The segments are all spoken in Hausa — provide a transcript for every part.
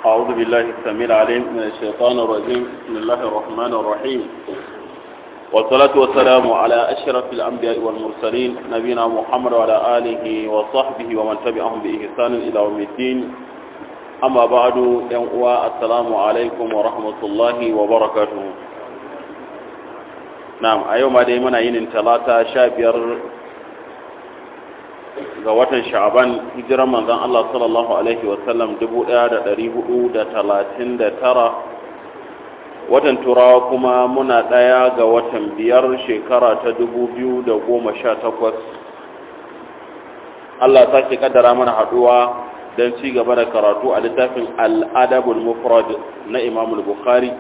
أعوذ بالله السميع العليم من الشيطان الرجيم بسم الله الرحمن الرحيم والصلاة والسلام على أشرف الأنبياء والمرسلين نبينا محمد وعلى آله وصحبه ومن تبعهم بإحسان إلى يوم الدين أما بعد يوم السلام عليكم ورحمة الله وبركاته نعم أيوم دائما ين ثلاثة شابير ga watan sha'aban hijiran manzon Allah sallallahu alaihi wasallam 1439 watan turawa kuma muna ɗaya ga watan biyar shekara ta 2018 Allah ta ke kaddara mana haduwa don ci gaba da karatu a littafin al'adabul mufrad na imamul bukhari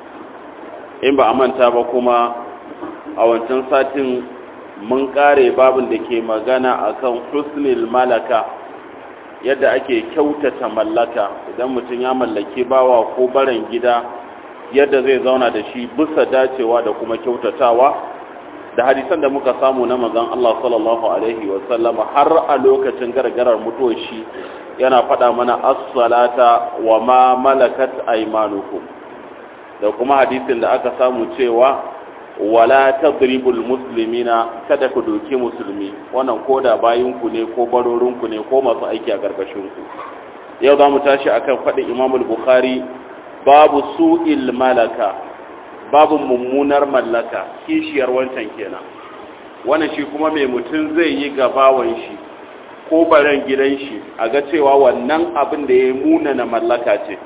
in ba a manta ba kuma a wancan satin mun kare babin da ke magana akan husnul malaka yadda ake kyautata mallaka idan mutum ya mallaki bawa ko baran gida yadda zai zauna da shi bisa dacewa da kuma kyautatawa da hadisan da muka samu na manzon Allah sallallahu alaihi wa sallama har a lokacin gargarar mutuwar shi yana faɗa mana as-salata wa ma malakat aymanukum da kuma hadisin da aka samu cewa wala tadribul muslimina kada ku doke musulmi wannan koda bayinku ne ko barorinku ne ko masu aiki a karkashin ku yau zamu tashi akan fadin Imam al-Bukhari babu su'il malaka babu mummunar mallaka kishiyar wancan kenan wannan shi kuma mai mutun zai yi gabawan shi ko baran gidan shi a ga cewa wannan abin da ya muna na mallaka ce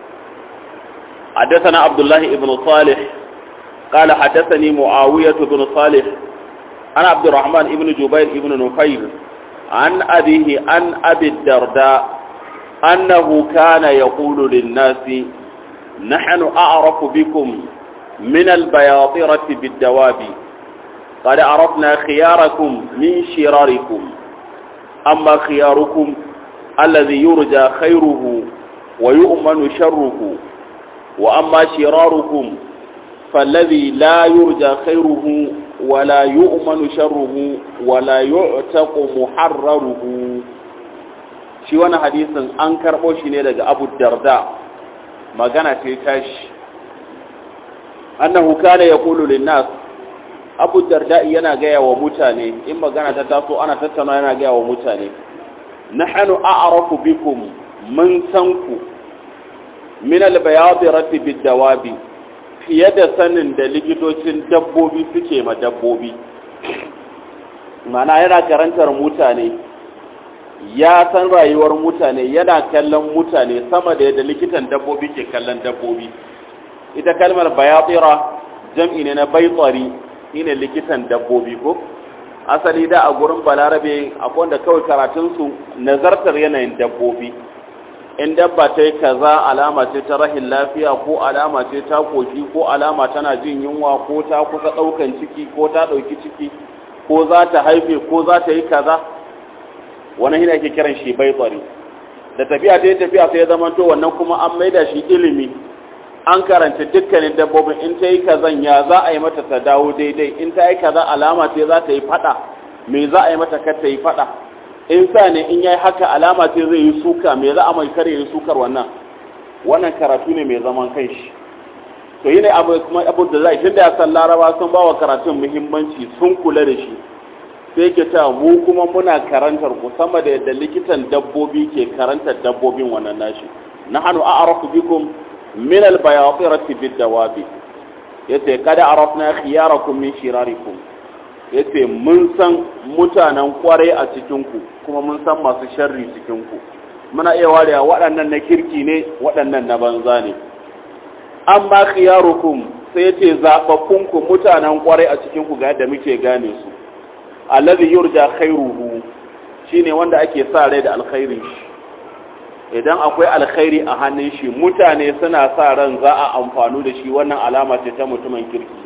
حدثنا عبد الله بن صالح قال حدثني معاوية بن صالح عن عبد الرحمن بن جبير بن نفيل عن أبيه عن أبي الدرداء أنه كان يقول للناس نحن أعرف بكم من البياطرة بالدواب قد عرفنا خياركم من شراركم أما خياركم الذي يرجى خيره ويؤمن شره وأما شراركم فالذي لا يرجى خيره ولا يؤمن شره ولا يعتق محرره shi wani hadisin an karɓo shi ne daga abu darda magana ce tashi annahu kana yaqulu linnas abu darda yana gaya wa mutane in magana ta taso ana tattauna yana gaya wa mutane nahnu a'rafu bikum mun san ku min al-bayadirati bid-dawabi fiye da sanin da likitocin dabbobi suke ma dabbobi mana yana karantar mutane ya san rayuwar mutane yana kallon mutane sama da yadda likitan dabbobi ke kallon dabbobi ita kalmar bayatira jam'i ne na baitsari shine likitan dabbobi ko asali da a gurin balarabe akwai wanda kawai karatunsu nazartar yanayin dabbobi in dabba ta yi kaza alama ce ta rahin lafiya ko alama ce ta koshi ko alama tana jin yunwa ko ta kusa ɗaukan ciki ko ta ɗauki ciki ko za ta haife ko za ta yi kaza wani hina ake kiran shi bai tsari da tafiya ta yi tafiya sai ya zama to wannan kuma an maida shi ilimi an karanta dukkanin dabbobin in ta yi kazan ya za a yi mata ta dawo daidai in ta yi kaza alama ce za ta yi faɗa me za a yi mata kar ta yi faɗa in sa ne in yayi haka alama ce zai yi suka me za a mai kare yi sukar wannan wannan karatu ne mai zaman kanshi to yi ne abu kuma abu da zai tunda ya san laraba sun ba wa karatun muhimmanci sun kula da shi sai ke ta mu kuma muna karantar ku sama da yadda likitan dabbobi ke karantar dabbobin wannan nashi nahnu a'rafu bikum min al-bayatirati bid-dawabi yace kada arafna khiyarakum min shirarikum ya ce mun san mutanen kwarai a cikinku kuma mun san masu sharri cikinku muna iya warewa waɗannan na kirki ne waɗannan na banza ne an ba khiyarukum sai ya ce zaɓaɓɓunku mutanen kwarai a cikinku ga yadda muke gane su allazi yurja khairuhu shine wanda ake sa rai da alkhairin shi idan akwai alkhairi a hannun shi mutane suna sa ran za a amfanu da shi wannan alama ce ta mutumin kirki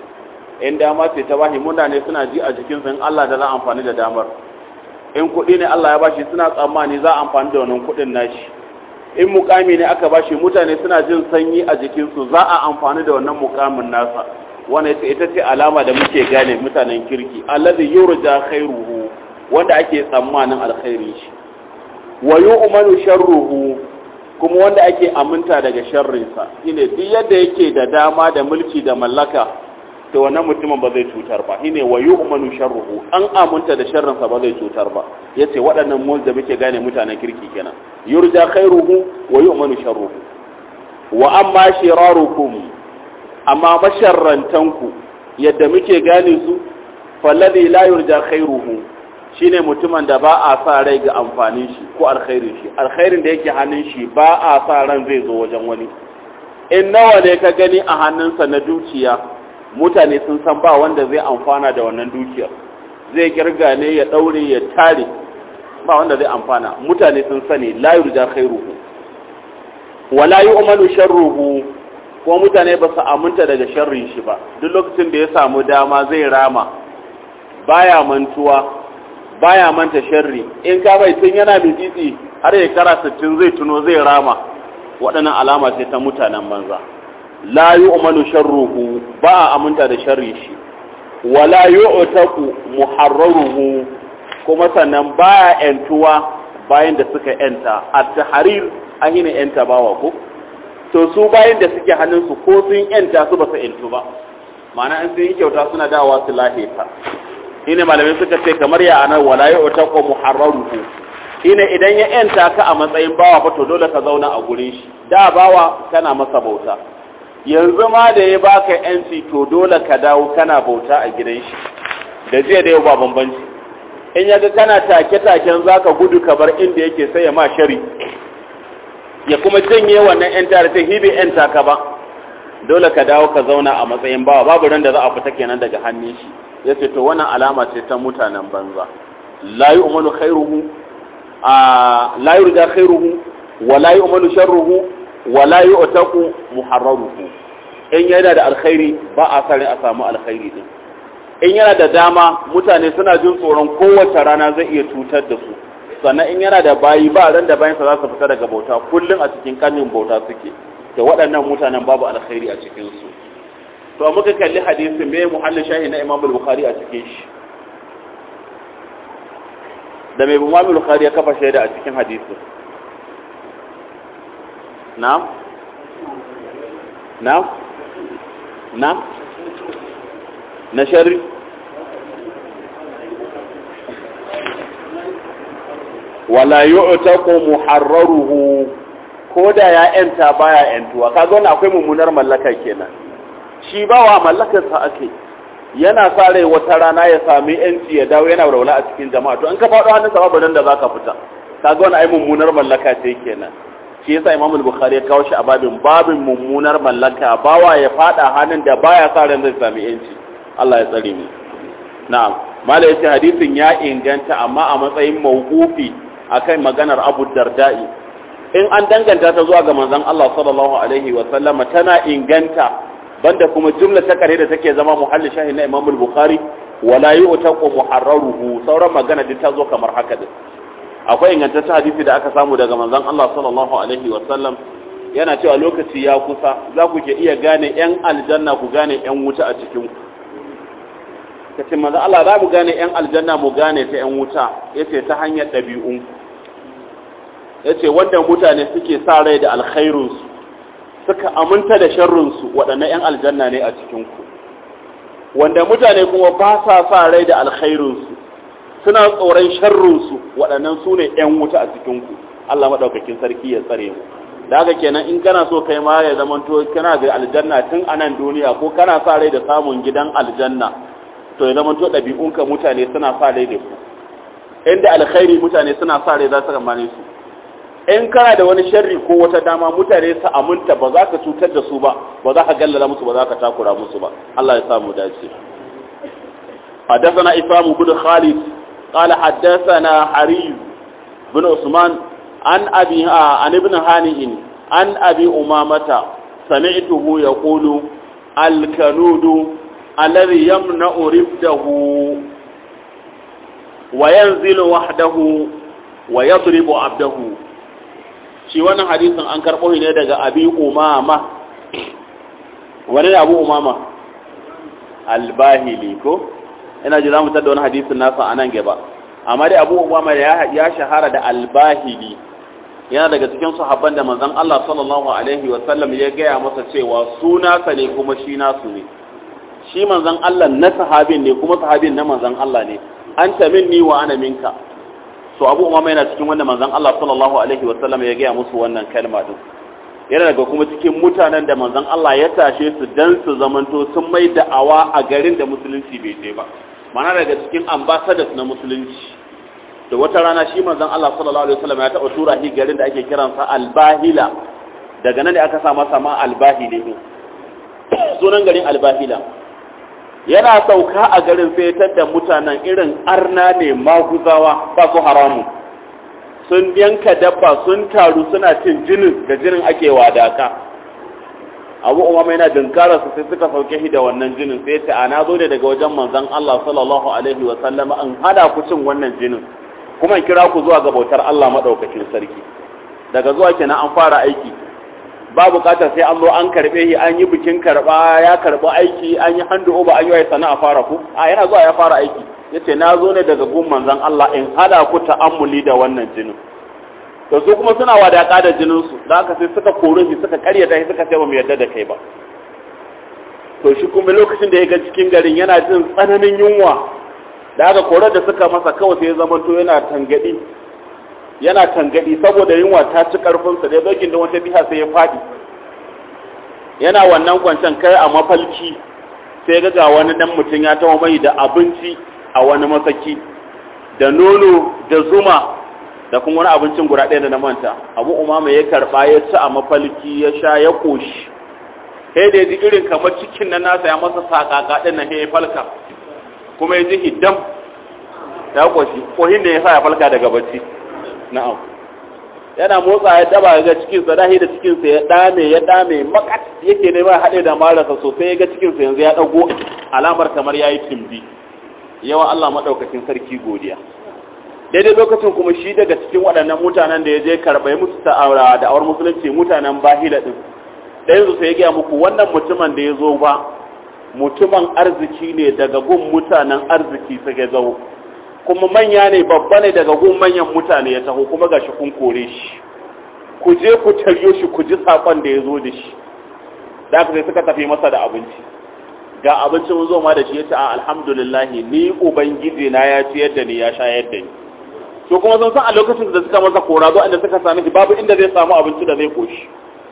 in dama ce ta bashi mutane suna ji a jikinsu in Allah da za a amfani da damar in kuɗi ne Allah ya bashi suna tsammani za a amfani da wannan kuɗin nashi in mukami ne aka bashi mutane suna jin sanyi a jikinsu za a amfani da wannan mukamin nasa wannan ita ce alama da muke gane mutanen kirki allazi yurja khairuhu wanda ake tsammanin alkhairin shi wa yu'manu sharruhu kuma wanda ake aminta daga sharrinsa shine duk yadda yake da dama da mulki da mallaka to wannan mutumin ba zai cutar ba shine wa yu'manu sharruhu an aminta da sharrinsa ba zai cutar ba yace waɗannan mu da muke gane mutanen kirki kenan yurja khairuhu wa yu'manu sharruhu wa amma shirarukum amma masharrantanku yadda muke gane su falladhi la yurja khairuhu shine mutumin da ba a sa rai ga amfanin shi ko alkhairin shi alkhairin da yake hannun shi ba a sa ran zai zo wajen wani in nawa ne ka gani a hannunsa na dukiya mutane sun san ba wanda zai amfana da wannan dukiyar zai kirga ne ya daure ya tare ba wanda zai amfana mutane sun sani la yurja khairuhu wala yu'manu sharruhu ko mutane ba su aminta daga sharrin shi ba duk lokacin da ya samu dama zai rama baya mantuwa baya manta sharri in ka bai tun yana mitsitsi har ya kara 60 zai tuno zai rama waɗannan alama ce ta mutanen banza la yu'manu sharruhu ba a aminta da sharri shi wala yu'taku muharraruhu kuma sannan baya yantuwa bayan da suka yanta at-tahrir ahina yanta bawa ko to su bayan da suke hannunsu ko sun yanta su ba su yantu ba ma'ana in sun yi kyauta suna dawa su lahita shine malamai suka ce kamar ya anar wala ya uta ko muharraruhu shine idan ya yanta ka a matsayin bawa fa to dole ka zauna a gurin shi da bawa kana masa bauta yanzu ma da ya baka yanci to dole ka dawo kana bauta a gidan shi da jiya da yau ba bambanci in yaga kana take taken zaka gudu ka bar inda yake sai ya ma shari ya kuma janye wannan yan tare ta hibe yan taka ba dole ka dawo ka zauna a matsayin bawa babu ran da za a fita kenan daga hannun shi ya ce to wannan alama ce ta mutanen banza la yu'malu khairuhu a la yurja khairuhu wa la yu'malu sharruhu wa la yu'taqu muharraruhu in yana da alkhairi ba a sare a samu alkhairi din in yana da dama mutane suna jin tsoron kowace rana zai iya cutar da su sannan in yana da bayi ba ran da bayansa za su fita daga bauta kullum a cikin kanin bauta suke da waɗannan mutanen babu alkhairi a cikinsu to muka kalli hadisi me muhallin shahi na imam al-bukhari a cikin shi da mai imam al-bukhari ya kafa shaida a cikin hadisi na'am na'am na'am na sharri wala yu'taqu muharraruhu ko da ya yanta baya yantuwa kaga wannan akwai mummunar mallaka kenan shi bawa mallakar sa ake yana sa rai wata rana ya sami yanci ya dawo yana walwala a cikin jama'a to an ka faɗo hannun sa babu nan da zaka fita kaga wannan ai mummunar mallaka ce kenan shi yasa Imam al-Bukhari ya kawo shi a babin babin mummunar mallaka bawa ya fada hannun da baya sa ran zai sami yanci Allah ya tsare mu na'am mala yace hadisin ya inganta amma a matsayin mawqufi akan maganar Abu Darda'i in an danganta ta zuwa ga manzon Allah sallallahu alaihi wa sallama tana inganta banda kuma jumla ta kare da take zama muhalli shahi na Imam al-Bukhari wala yu'taqu muharraruhu sauran magana duk ta zo kamar haka din akwai ingantaccen hadisi da aka samu daga manzon Allah sallallahu alaihi wa sallam yana cewa lokaci ya kusa za ku ke iya gane yan aljanna ku gane yan wuta a cikin ku kace manzon Allah za mu gane yan aljanna mu gane ta yan wuta yace ta hanyar ɗabi'unku ya ce wanda mutane suke sa rai da alkhairunsu suka aminta da sharrunsu waɗannan 'yan aljanna ne a cikinku wanda mutane kuma ba sa sa rai da alkhairunsu suna tsoron sharrunsu waɗannan su ne 'yan wuta a cikinku Allah maɗaukakin sarki ya tsare mu da haka kenan in kana so kai ma ya zama to kana da aljanna tun a nan duniya ko kana sa rai da samun gidan aljanna to ya zama to ɗabi'unka mutane suna sa rai da su inda alkhairi mutane suna sa rai za su ramane su in kana da wani sharri ko wata dama mutane su aminta ba za ka cutar da su ba ba za ka gallala musu ba za ka takura musu ba Allah ya samu dace حدثنا إسلام بن خالد قال حدثنا حريز بن عثمان عن أبي عن ابن هانئ عن أبي أمامة سمعته يقول الكنود الذي يمنع رفده وينزل وحده ويضرب عبده shi wannan hadisin an karɓo shi ne daga abi umama wani abu umama albahili ko ina ji za mu tada wani hadisin nasa a nan gaba amma dai abu umama ya shahara da albahili yana daga cikin sahabban da manzon Allah sallallahu alaihi wa sallam ya gaya masa cewa suna sa ne kuma shi nasu ne shi manzon Allah na sahabin ne kuma sahabin na manzon Allah ne anta minni wa ana minka to Abu Umama yana cikin wanda manzon Allah sallallahu alaihi wa sallam ya gaya musu wannan kalma din yana daga kuma cikin mutanen da manzon Allah ya tashe su dan su zamanto sun mai da'awa a garin da musulunci bai je ba mana daga cikin ambassadors na musulunci da wata rana shi manzon Allah sallallahu alaihi wasallam ya taɓa tura shi garin da ake kiransa Albahila daga nan ne aka sa masa ma Albahili ne sunan garin Albahila yana sauka a garin sai da mutanen irin arna ne maguzawa ba su haramu sun yanka dabba sun taru suna cin jinin da jinin ake wadaka abu umama yana dinkara su sai suka sauke shi da wannan jinin sai ta ana zo ne daga wajen manzon Allah sallallahu alaihi wa sallama an hada ku cin wannan jinin kuma in kira ku zuwa ga bautar Allah madaukakin sarki daga zuwa kenan an fara aiki ba bukatar sai an zo an karbe shi an yi bikin karba ya karba aiki an yi handu oba an yi wa sana'a fara ku a yana zuwa ya fara aiki yace na zo ne daga gun manzon Allah in hada ku ta'ammuli da wannan jinin to su kuma suna wadaka da jinin su da haka sai suka kore shi suka karyata shi suka ce ba mu yarda da kai ba to shi kuma lokacin da ya ga cikin garin yana jin tsananin yunwa da aka kore da suka masa kawai sai ya zama to yana tangadi yana tangadi saboda yunwa ta ci karfinsa da ya dokin da wata biha sai ya fadi yana wannan kwancen kai a mafalki sai ga ga wani dan mutum ya tawo mai da abinci a wani masaki da nono da zuma da kuma wani abincin guda ɗaya da na manta abu umama ya karɓa ya ci a mafalki ya sha ya koshi sai da ya ji irin kamar cikin nan nasa ya masa saƙaƙa ɗin na ya falka kuma ya ji hiddam ya koshi kohin da ya sa ya falka daga bacci na'am yana motsa ya daba ga cikinsa dahi da cikinsa ya dame ya dame makat yake ne ba haɗe da marasa sosai ya ga cikinsa yanzu ya ɗago alamar kamar ya yi timbi yawa Allah maɗaukakin sarki godiya daidai lokacin kuma shi daga cikin waɗannan mutanen da ya je karɓai musu ta'aura da awar musulunci mutanen bahila ɗin ɗayan su sai ya gaya muku wannan mutumin da ya zo ba mutumin arziki ne daga gun mutanen arziki suke zo kuma manya ne babba ne daga gun manyan mutane ya taho kuma gashi kun kore shi ku je ku taryo shi ku ji sakon da ya zo da shi da aka sai suka tafi masa da abinci ga abincin mun zo ma da shi ya ce a alhamdulillah ni ubangiji na ya ciyar da ni ya shayar da ni to kuma sun san a lokacin da suka masa kora zo inda suka sami shi babu inda zai samu abinci da zai koshi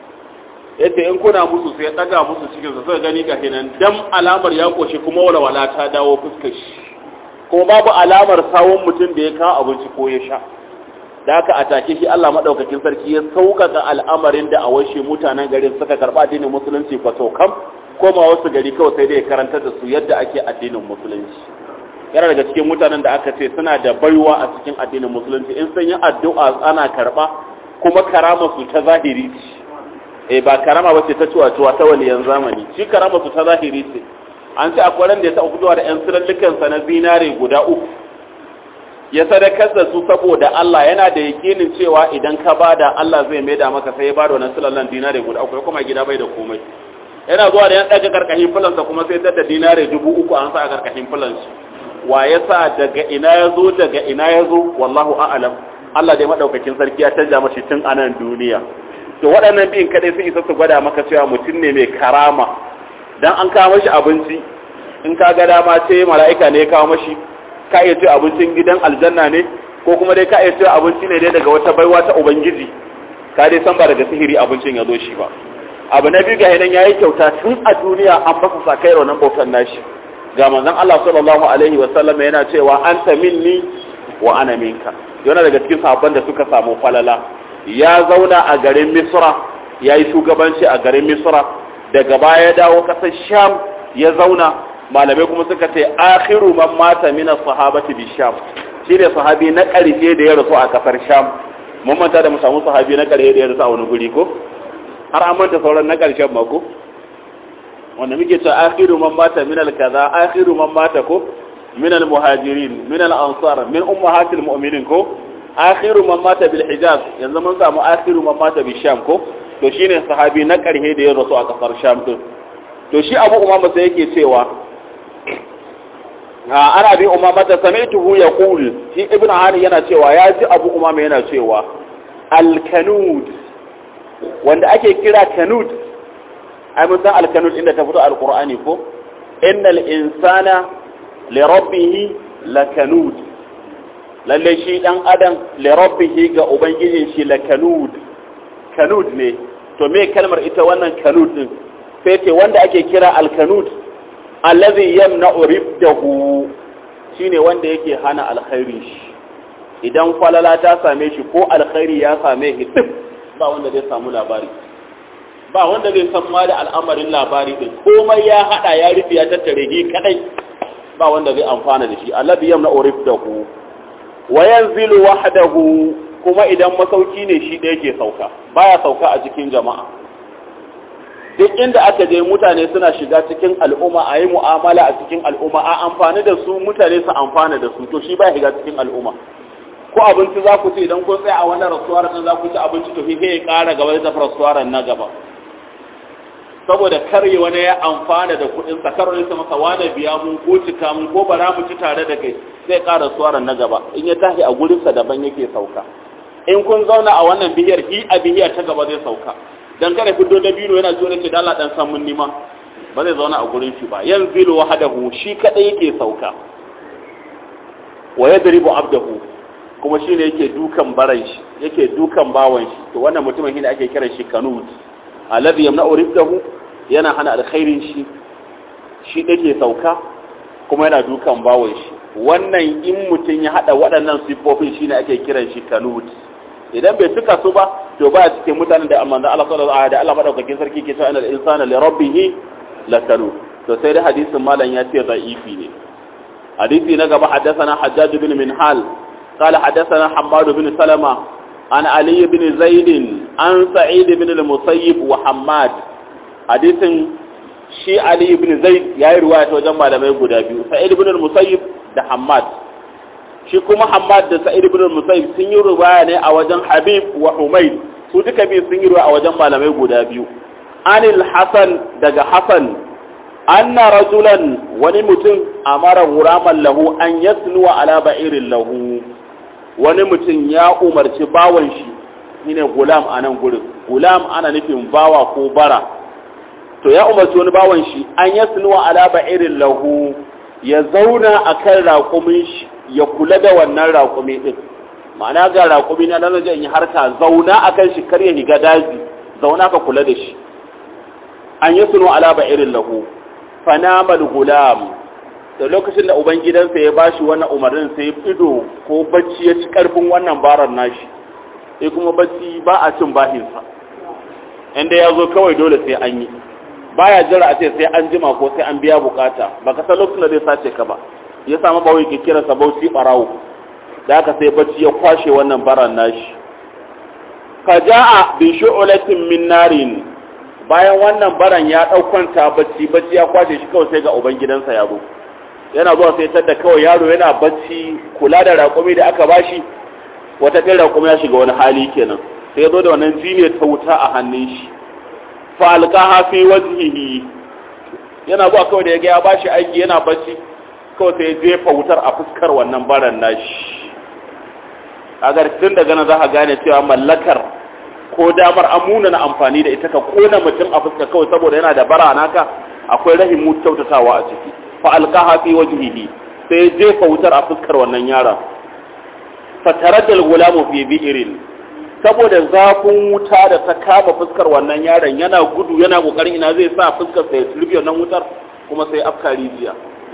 yace in kuna musu sai ya daga musu cikin sa sai gani ga kenan dam alamar ya koshi kuma walwala ta dawo fuskar shi kuma babu alamar sawun mutum da ya kawo abinci ko ya sha da haka a take shi Allah madaukakin sarki ya sauƙaƙa al'amarin da a washe mutanen garin suka karɓa addinin musulunci kwato kam koma wasu gari kawai sai dai karantar da su yadda ake addinin musulunci yana daga cikin mutanen da aka ce suna da baiwa a cikin addinin musulunci in sun yi addu'a ana karɓa kuma karama su ta zahiri ce eh ba karama ba ce ta cuwa-cuwa ta waliyan zamani shi karama su ta zahiri ce an ce akwai ran da ya taɓa fitowa da 'yan sirallukansa na zinare guda uku ya sadakar da su saboda Allah yana da yakinin cewa idan ka bada Allah zai maida maka sai ya bada wannan silallan dinare guda uku kuma gida bai da komai yana zuwa da yan daga karkashin fulansa kuma sai tada dinare dubu uku an sa a karkashin fulansa wa ya sa daga ina ya zo daga ina ya zo wallahu a'lam Allah dai madaukakin sarki ya canja mashi tun a nan duniya to waɗannan biyun kadai sun isa su gwada maka cewa mutum ne mai karama dan an kawo mashi abinci in ka ga dama ce mala'ika ne ya kawo mashi ka iya cewa abincin gidan aljanna ne ko kuma dai ka iya cewa abinci ne dai daga wata baiwa ta ubangiji ka dai san ba daga sihiri abincin ya zo shi ba abu na biyu ga hidan yayi kyauta tun a duniya an fasa sakai raunan bautan nashi ga manzon Allah sallallahu alaihi wa sallam yana cewa anta minni wa ana minka yana daga cikin sahabban da suka samu falala ya zauna a garin Misra yayi shugabanci a garin Misra daga baya ya dawo kasar Sham ya zauna malamai kuma suka ce akhiru man mata min as-sahabati bi sham shine sahabi na ƙarshe da ya rasu a kafar sham mun manta da mu samu sahabi na ƙarshe da ya rasu a wani guri ko har an manta sauran na ƙarshen ma ko wanda muke cewa akhiru man mata min al-kaza akhiru man mata ko min al-muhajirin min al-ansar min ummahatil mu'minin ko akhiru man mata bil hijaz yanzu mun samu akhiru man mata bi sham ko to shine sahabi na ƙarshe da ya rasu a kafar sham din to shi abu umama sai yake cewa ana bi umama ta sami'tuhu yaqul shi ibnu hani yana cewa ya ji abu umama yana cewa alkanud wanda ake kira kanud ai mun san alkanud inda ta fito alqur'ani ko innal insana li rabbih lakanud lalle shi dan adam li rabbih ga ubangijin shi lakanud kanud ne to me kalmar ita wannan kanud din sai ce wanda ake kira alkanud allazi yamna'u ribdahu shine wanda yake hana alkhairi shi idan falala ta same shi ko alkhairi ya same shi duk ba wanda zai samu labari ba wanda zai san ma da al'amarin labari din komai ya hada ya rufe ya tattare shi kadai ba wanda zai amfana da shi allazi yamna'u ribdahu wa yanzilu wahdahu kuma idan masauki ne shi ɗaya ke sauka baya sauka a cikin jama'a duk inda aka je mutane suna shiga cikin al'umma a yi mu'amala a cikin al'umma a amfani da su mutane su amfana da su to shi baya shiga cikin al'umma ko abinci za ku ci idan kun tsaya a wannan rasuwar nan za ku ci abinci to sai ya ƙara gaba da rasuwar na gaba saboda karye wani ya amfana da kuɗin sa karo ne masa wani biya mun ko cika mun ko bara mu ci tare da kai sai ƙara rasuwar na gaba in ya tashi a gurinsa daban yake sauka in kun zauna a wannan bihiyar hi a bihiyar ta gaba zai sauka dan kada fito da biro yana jiyo ce dala dan san mun nima ba zai zauna a gurin shi ba yanzilu wahdahu shi kadai yake sauka wa yadribu abdahu kuma shine yake dukan baran shi yake dukan bawan shi to wannan mutumin shine ake kiran shi kanut alladhi yamna'u rizqahu yana hana alkhairin shi shi dake sauka kuma yana dukan bawan shi wannan in mutun ya hada waɗannan sifofin shine ake kiran shi kanut idan bai cika su ba to ba cikin mutanen da manzo Allah sallallahu alaihi da Allah madaukakin sarki ke cewa innal insana li rabbih lakanu to sai da hadisin malam ya ce da'ifi ne hadisi na gaba haddathana Hajjaj bin Minhal قال حدثنا حماد بن سلمة عن علي بن زيد عن سعيد بن المسيب وحماد حديث شي علي بن زيد يا رواية وجمع لما يقول سعيد بن المسيب ده حماد shi kuma Hamad da Sa'id ibn al-Musayyib sun yi riwaya ne a wajen Habib wa Humayd su duka biyu sun yi riwaya a wajen malamai guda biyu Anil Hasan daga Hasan anna rajulan wani mutum amara guraman lahu an yasnuwa ala ba'irin lahu wani mutum ya umarci bawan shi shine gulam a nan gurin gulam ana nufin bawa ko bara to ya umarci wani bawan shi an yasnuwa ala ba'irin lahu ya zauna akan raƙumin shi ya kula da wannan raƙumi ɗin ma'ana ga raƙumi na nan zai yi harka zauna a kan shi kar ya higa daji zauna ka kula da shi an yi suno alaba irin lahu fanamal gulam da lokacin da ubangidansa ya bashi wannan umarnin sai ido ko bacci ya ci karfin wannan barar nashi sai kuma bacci ba a cin bahinsa inda ya zo kawai dole sai an yi baya jira a ce sai an jima ko sai an biya bukata baka san lokacin da zai sace ka ba ya samu bawai ke kira sa bauchi barawo da aka sai bacci ya kwashe wannan baran nashi faja'a bi shu'latin min narin bayan wannan baran ya daukanta bacci bacci ya kwashe shi kawai sai ga uban gidansa ya zo yana zuwa sai tada kawai yaro yana bacci kula da raƙumi da aka bashi wata kai raƙumi ya shiga wani hali kenan sai ya zo da wannan jini ta wuta a hannun shi fa alqaha fi wajhihi yana zuwa kawai da ya ga ya bashi aiki yana bacci kawai sai jefa wutar a fuskar wannan baran nashi kaga tun daga nan za ka gane cewa mallakar ko damar amuna na amfani da ita ka kona mutum a fuska kawai saboda yana da bara naka akwai rahimu kyautatawa a ciki fa alqaha fi wajhihi sai jefa wutar a fuskar wannan yaron fataradal gulamu fi bi'irin saboda zafin wuta da ta kama fuskar wannan yaron yana gudu yana kokarin ina zai sa fuskar sa ya turbi wannan wutar kuma sai afka rijiya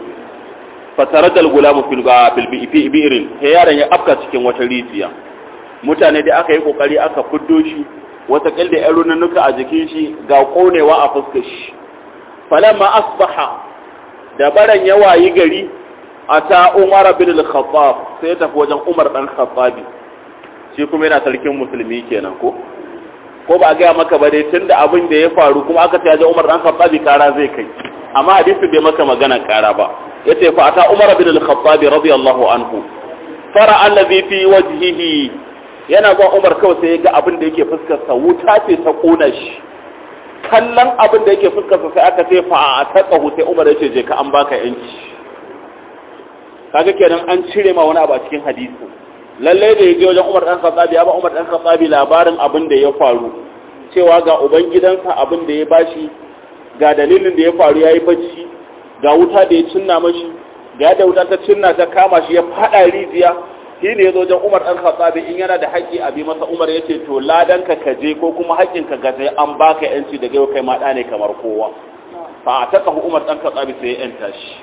fataradal gulamu fil fil bi'irin sai yaron ya afka cikin wata rijiya mutane da aka yi kokari aka fiddo shi wata kalda yan runanuka a jikin shi ga konewa a fuskar shi falamma asbaha da baran ya wayi gari ata umar bin al-khattab sai ya tafi wajen umar dan khattabi shi kuma yana sarkin musulmi kenan ko ko ba ga maka ba dai tunda abin da ya faru kuma aka ta je umar dan khattabi kara zai kai amma hadisi bai maka magana kara ba yace fa ata umar bin al-khattab radiyallahu anhu fara allazi fi wajhihi yana zuwa umar kawai sai ya ga abin da yake fuskar sa wuta ce ta kona shi kallon abin da yake fuskar sa sai aka ce fa a taqahu sai umar yace je ka an baka yanci kaga kenan an cire ma wani abu a cikin hadisi lalle da ya je wajen Umar dan Khattabi ya ba Umar dan Khattabi labarin abin da ya faru cewa ga uban gidansa abin da ya bashi ga dalilin da ya faru yayi bacci ga wuta da ya cinna mashi ga da wuta ta cinna ta kama shi ya fada rijiya shi ne ya zo wajen Umar dan Khattabi in yana da haƙƙi a bi masa Umar ya ce to ladan ka kaje ko kuma haƙƙin ka gaje an baka yanci daga yau kai ma da ne kamar kowa fa a taka Umar dan Khattabi sai ya yanta shi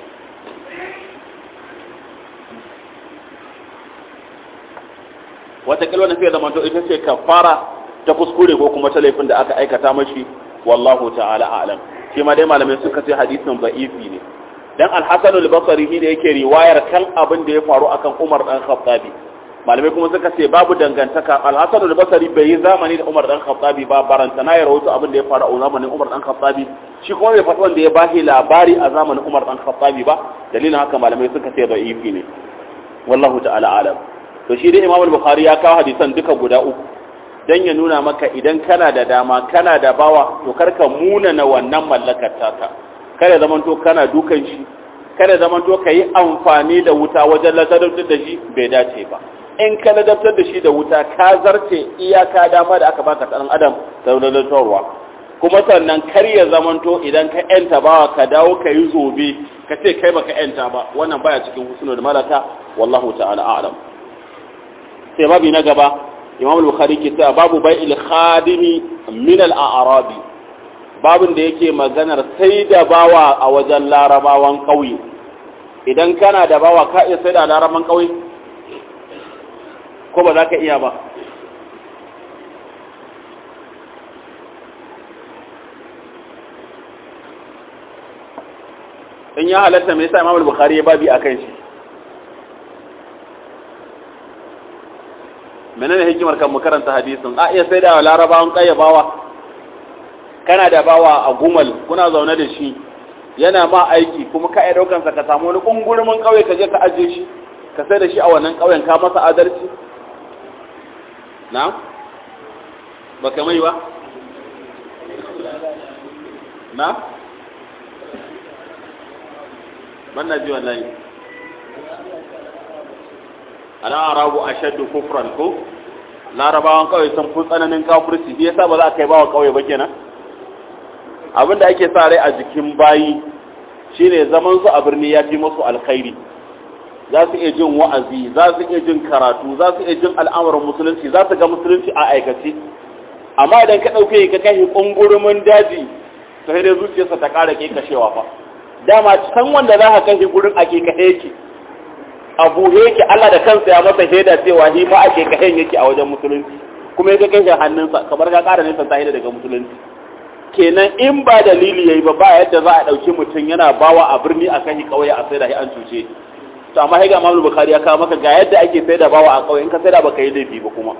watakila wani fiye da manto ita ce kafara ta kuskure ko kuma ta laifin da aka aikata mashi wallahu ta'ala a'lam shi ma dai malamai suka ce hadisin ba'ifi ne dan al-hasan al-basri ne yake riwayar kan abin da ya faru akan Umar dan Khattabi malamai kuma suka ce babu dangantaka al-hasan al-basri bai yi zamani da Umar dan Khattabi ba baranta na ya rawaito abin da ya faru a zamanin Umar dan Khattabi shi kuma bai faɗi wanda ya bashi labari a zamanin Umar dan Khattabi ba dalilin haka malamai suka ce ba'ifi ne wallahu ta'ala a'lam to shi dai Imam Bukhari ya kawo hadisan duka guda uku dan ya nuna maka idan kana da dama kana da bawa to karka muna na wannan mallakar taka kada zaman to kana dukan shi kada zaman to kai amfani da wuta wajen ladabtar da shi bai dace ba in ka ladabtar da shi da wuta ka zarce iyaka dama da aka baka dan adam da ladatarwa kuma sannan kar ya zaman to idan ka yanta bawa ka dawo ka yi zobe ka ce kai baka yanta ba wannan baya cikin husnul malaka wallahu ta'ala a'lam sai babi na gaba imam al-bukhari ke cewa babu bai'il khadimi min al-a'rabi babin da yake maganar sai da bawa a wajen larabawan kauye idan kana da bawa ka iya sai da larabawan kauye ko ba za ka iya ba in ya halatta me yasa imam al-bukhari ya babi akan shi menene hikimar kan mu karanta hadisin a iya sai da larabawan kayyabawa kana da bawa a gumal kuna zaune da shi yana ma aiki kuma ka iya daukansa ka samu wani kungurumin kauye ka je ka aje shi ka sai da shi a wannan kauyen ka masa adalci na ba ka mai ba na banna ji wallahi ana arabu ashaddu kufran ko larabawan kawai sun fi tsananin kafirci shi yasa ba za a kai bawa kawai ba kenan abinda ake sa rai a jikin bayi shine zaman su a birni ya fi musu alkhairi za su iya jin wa'azi za su iya jin karatu za su iya jin al'amuran musulunci za su ga musulunci a aikace amma idan ka ɗauke ka kai ƙungurumin daji ta sai dai zuciyarsa ta ƙara kashewa fa dama can wanda za ka kai gurin ake kashe yake abu yake Allah da kansa ya masa shaida cewa shi ma ake kahen yake a wajen musulunci kuma ya kai shi hannunsa kamar ka ƙara nesa ta daga musulunci kenan in ba dalili yayi ba ba yadda za a ɗauki mutum yana bawa a birni a kan kauye a saida shi an cuce to amma sai ga Imam Bukhari ya kawo maka ga yadda ake saida bawa a kauye in ka saida baka yi laifi ba kuma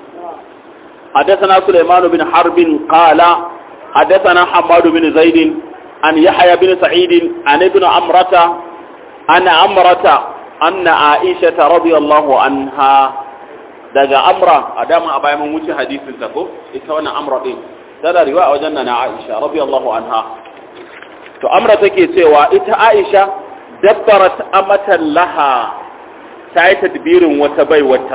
حدثنا سليمان بن حرب قال حدثنا حماد بن زيد عن يحيى بن سعيد عن ابن عمرة عن عمرة أن عائشة رضي الله عنها daga amra a dama a bayan mun wuce hadisin ta ko ita wannan amra din tana riwaya wajen na Aisha radiyallahu anha to amra take cewa ita Aisha dabbarat amatan laha ta yi tadbirin wata bai wata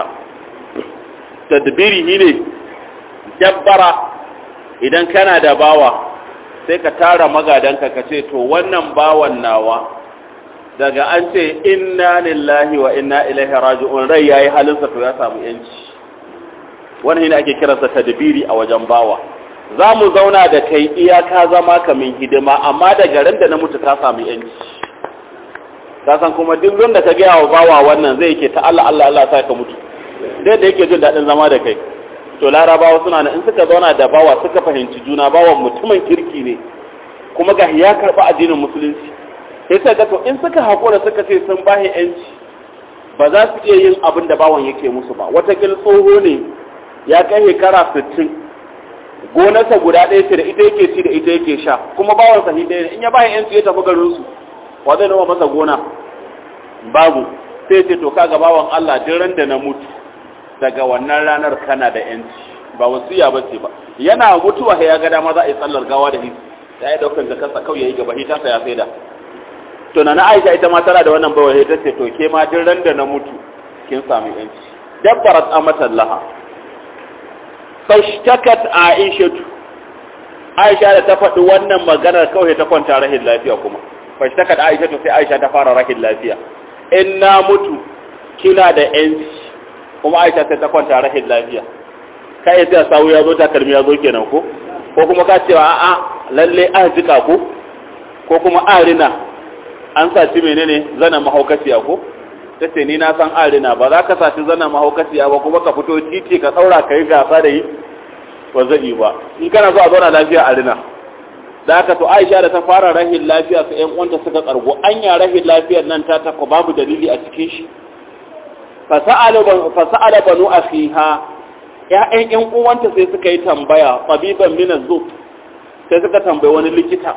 tadbiri ne dabbara idan kana da bawa sai ka tara magadanka ka ce to wannan bawan nawa daga an ce inna lillahi wa inna ilaihi raji'un rai yayi halinsa to ya samu yanci wannan ne ake kiransa tadbiri a wajen bawa za mu zauna da kai iyaka zama kamin hidima amma da garin da na mutu ka samu yanci ka san kuma duk wanda ka gaya wa bawa wannan zai ke ta Allah Allah Allah sai ka mutu dai da yake jin daɗin zama da kai to larabawa suna nan in suka zauna da bawa suka fahimci juna bawan mutumin kirki ne kuma ga ya karɓi addinin musulunci sai sai to in suka haƙura suka ce sun bahi yanci ba za su iya yin abin da bawan yake musu ba watakil tsoho ne ya kai shekara sittin gonarsa guda ɗaya ce da ita yake ci da ita yake sha kuma bawan sahi ɗaya ne in ya bahi yanci ya tafi garinsu wa zai noma masa gona babu sai ce to kaga bawan Allah duk ran da na mutu daga wannan ranar kana da yanci ba wasiya ba ce ba yana mutuwa ya ga dama za a yi tsallar gawa da hisi ya yi daukar jakarsa kawai ya yi gaba hita sa ya sai da to na Aisha ita ma tana da wannan bawa ta ce to ke ma duk ran da na mutu kin samu yanci dabbarat amatan laha fashtakat aishatu aisha da ta faɗi wannan maganar kawai ta kwanta rahin lafiya kuma fashtakat aishatu sai aisha ta fara rahin lafiya in na mutu kina da yanci kuma aisha sai ta kwanta rahin lafiya kai sai sawu ya zo takalmi ya zo kenan ko ko kuma ka cewa a'a lalle a jika ko ko kuma arina an saci menene zana mahaukaciya ko ta ce ni na san arina ba za ka saci zana mahaukaciya ba kuma ka fito titi ka tsaura ka yi gasa da yi ba zai yi ba in kana so a zauna lafiya arina da haka to aisha da ta fara rahin lafiya su yan uwanta suka kargo anya rahin lafiyar nan ta ta babu dalili a cikin shi fasa'ala banu akhiha ya'yan yan uwanta sai suka yi tambaya tabiban min az sai suka tambayi wani likita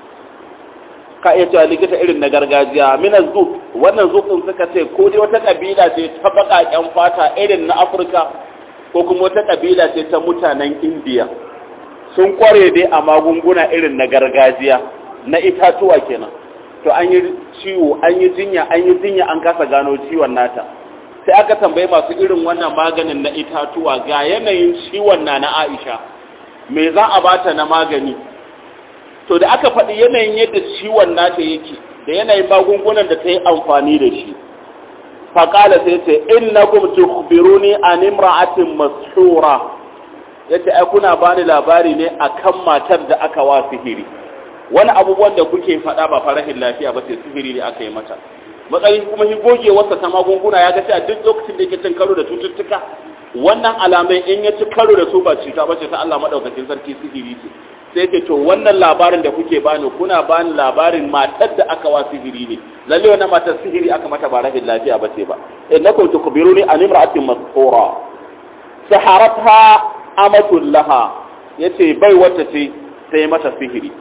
ka iya cewa likita irin na gargajiya mina zuk wannan zukin suka ce ko dai wata kabila ce ta baƙaƙen fata irin na afirka ko kuma wata kabila ce ta mutanen indiya sun kware dai a magunguna irin na gargajiya na itatuwa kenan to an yi ciwo an yi jinya an yi jinya an kasa gano ciwon nata sai aka tambayi masu irin wannan maganin na itatuwa ga yanayin ciwon na na aisha me za a bata na magani to da aka faɗi yanayin yadda ciwon nata yake da yanayin magungunan da ta yi amfani da shi faƙala sai ce innakum tukhbiruni an imra'atin mashura yace ai kuna bani labari ne akan matar da aka wa sihiri wani abubuwan da kuke faɗa ba farahin lafiya ba sai sihiri ne aka yi mata matsayin kuma shi goge wasa ta magunguna ya ga cewa duk lokacin da yake cin karo da cututtuka wannan alamai in ya ci karo da su ba cuta ba ce ta Allah madaukakin sarki sihiri ce sai ce to wannan labarin da kuke bani kuna bani labarin matar da aka wa sihiri ne lalle wannan matar sihiri aka mata ba rahin lafiya ba ce ba innakum tukbiruni an imra'atin masqura saharatha amatul laha yace bai wata ce sai mata sihiri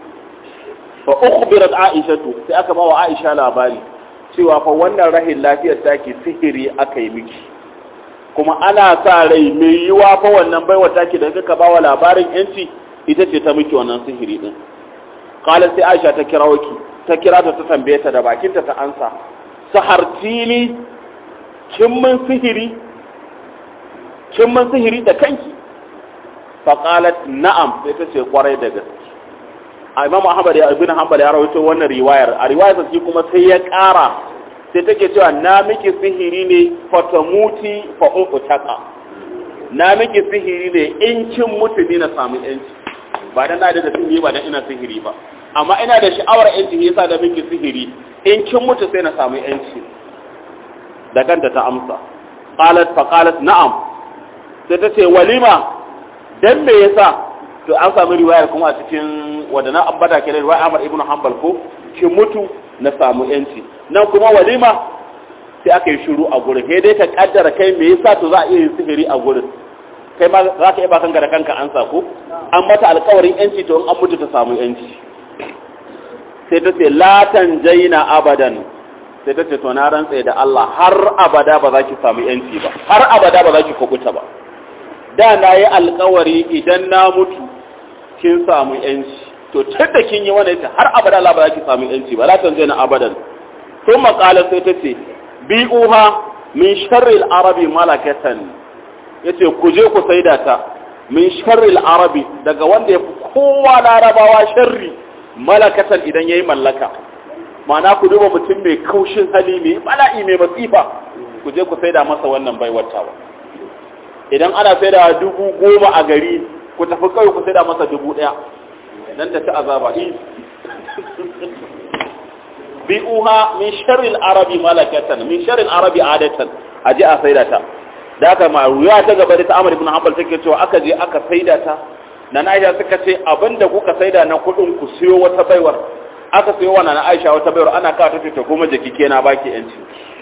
fa ukhbirat aishatu sai aka ba wa aisha labari cewa fa wannan rahin lafiyar take sihiri aka yi miki kuma ana sa rai mai yiwa fa wannan baiwa take da kaka ba wa labarin yanci ita ce ta miki wannan sihiri din qala sai aisha ta kira waki ta kira ta ta tambaye ta da bakinta ta ansa sahartini kin mun sihiri kin mun sihiri da kanki fa qalat na'am sai ta ce kwarai da gaske a imam ahmad ya ibn hanbal ya rawaito wannan riwayar a riwayar sai kuma sai ya ƙara sai take cewa na miki sihiri ne fatamuti fa uqtaka na miki sihiri ne in kin mutu ni na samu yanci ba dan na da sihiri ba dan ina sihiri ba amma ina da sha'awar yanci yasa da miki sihiri in kin mutu sai na samu yanci da kanta ta amsa qalat fa qalat na'am sai ta ce walima dan me yasa to an samu riwayar kuma a cikin wadana ambata kenan riwayar Ahmad ibn Hanbal ko kin mutu na samu yanci nan kuma walima sai aka yi shiru a gurin sai dai ka kaddara kai me yasa to za a iya yin sihiri a gurin kai ma za ka iya ba kanka da kanka an ko an mata alkawarin yanci to in an mutu ta samu yanci sai ta ce latan jaina abadan sai ta ce to na rantsa da Allah har abada ba za ki samu yanci ba har abada ba za ki kubuta ba da na yi alkawari idan na mutu kin samu yanci to tun da kin yi wani yace har abada Allah ba za ki samu yanci ba latan jaina abadan ثم قالت سيتتي بيئوها من شر العرب ملكة yace ku je ku saida ta min sharril arabi daga wanda ya fi kowa larabawa sharri malakatan idan yayi mallaka ma'ana ku duba mutum mai kaushin hali mai bala'i mai masifa ku je ku saida masa wannan baiwatawa idan ana saida dubu goma a gari ku tafi kawai ku saida masa dubu ɗaya nan ta ci azaba bi'uha min sharril arabi malakatan min sharril arabi adatan aje a saida ta da aka ma ruya ta gaba da ta Amr ibn Hanbal take cewa aka je aka saida ta na Aisha suka ce abinda kuka saida na kudin ku siyo wata baiwar aka siyo wa na Aisha wata baiwar ana kawo ta ta goma jiki kenan baki yanci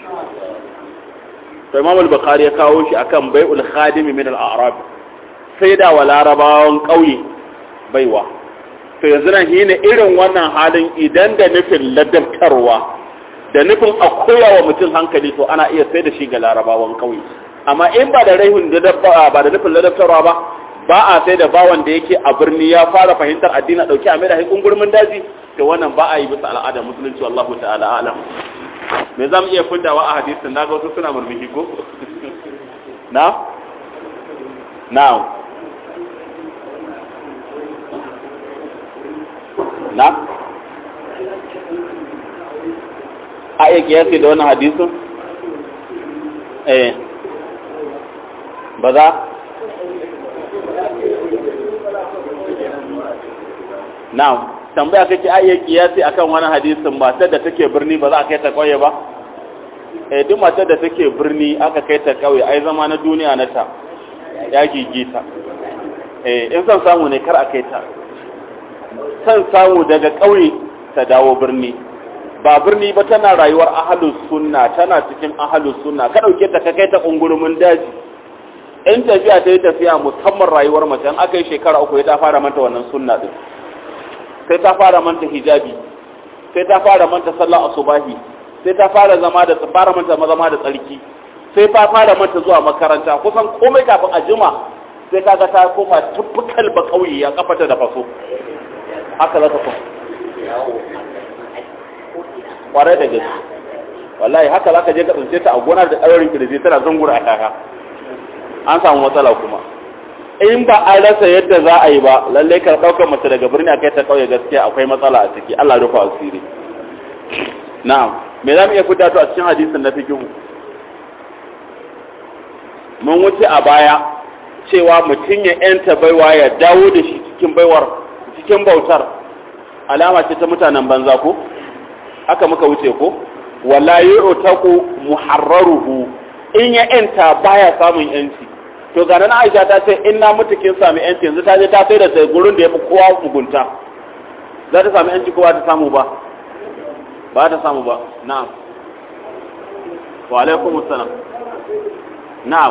to Imam al-Bukhari ya kawo shi akan bai'ul khadimi min al-a'rab saida wa larabawan kauye baiwa to yanzu nan shine irin wannan halin idan da nufin ladabtarwa da nufin a koya wa mutum hankali to ana iya sai da shi ga larabawan kauye amma in ba da raihun ba da nufin ladabtarwa ba ba a sai da bawan da yake a birni ya fara fahimtar addini dauki a mai da haikun gurmin daji to wannan ba a yi bisa al'adar musulunci wallahu ta'ala alam me za mu iya fiddawa a hadisin na ga wasu suna murmushi ko na na na a iya kiyasi da wannan hadisun eh ba za na'am tambaya kake a iya kiyasi akan wani hadisin matar da take birni ba za a kai ta kauye ba eh duk matar da take birni aka kai ta kauye ai zama na duniya na ta ya gigita eh in san samu ne kar a kai ta san samu daga kauye ta dawo birni ba birni ba tana rayuwar ahalus sunna tana cikin ahalus sunna ka dauke ta ka kai ta kungurumin daji in tafiya ta yi tafiya musamman rayuwar mace an aka yi shekara uku ya ta fara manta wannan sunna din sai ta fara manta hijabi sai ta fara manta sallah asubahi sai ta fara zama da fara manta zama da tsarki sai ta fara manta zuwa makaranta kusan komai kafin a jima sai kaga ta koma tubbukal ba kauye ya kafata da faso haka za ta koma kwarai da gaske wallahi haka za ka je ka tsince ta a gonar da ɗaurin kirji tana zungura a kaka an samu matsala kuma in ba an rasa yadda za a yi ba lallai ka ɗaukar mace daga birni a kai ta ƙauye gaskiya akwai matsala a ciki Allah rufa asiri na'am me za mu iya fita to a cikin hadisin na fikihu mun wuce a baya cewa mutum ya yanta baiwa ya dawo da shi cikin baiwar cikin bautar alama ce ta mutanen banza ko haka muka wuce ko wala yu'taqu muharraruhu in ya yanta baya samun yanci to ga nan Aisha ta ce in na mutu kin sami yanci yanzu ta je ta sai da sai gurin da yafi kowa mugunta za ta sami yanci ko ba ta samu ba ba ta samu ba na'am wa alaikum assalam na'am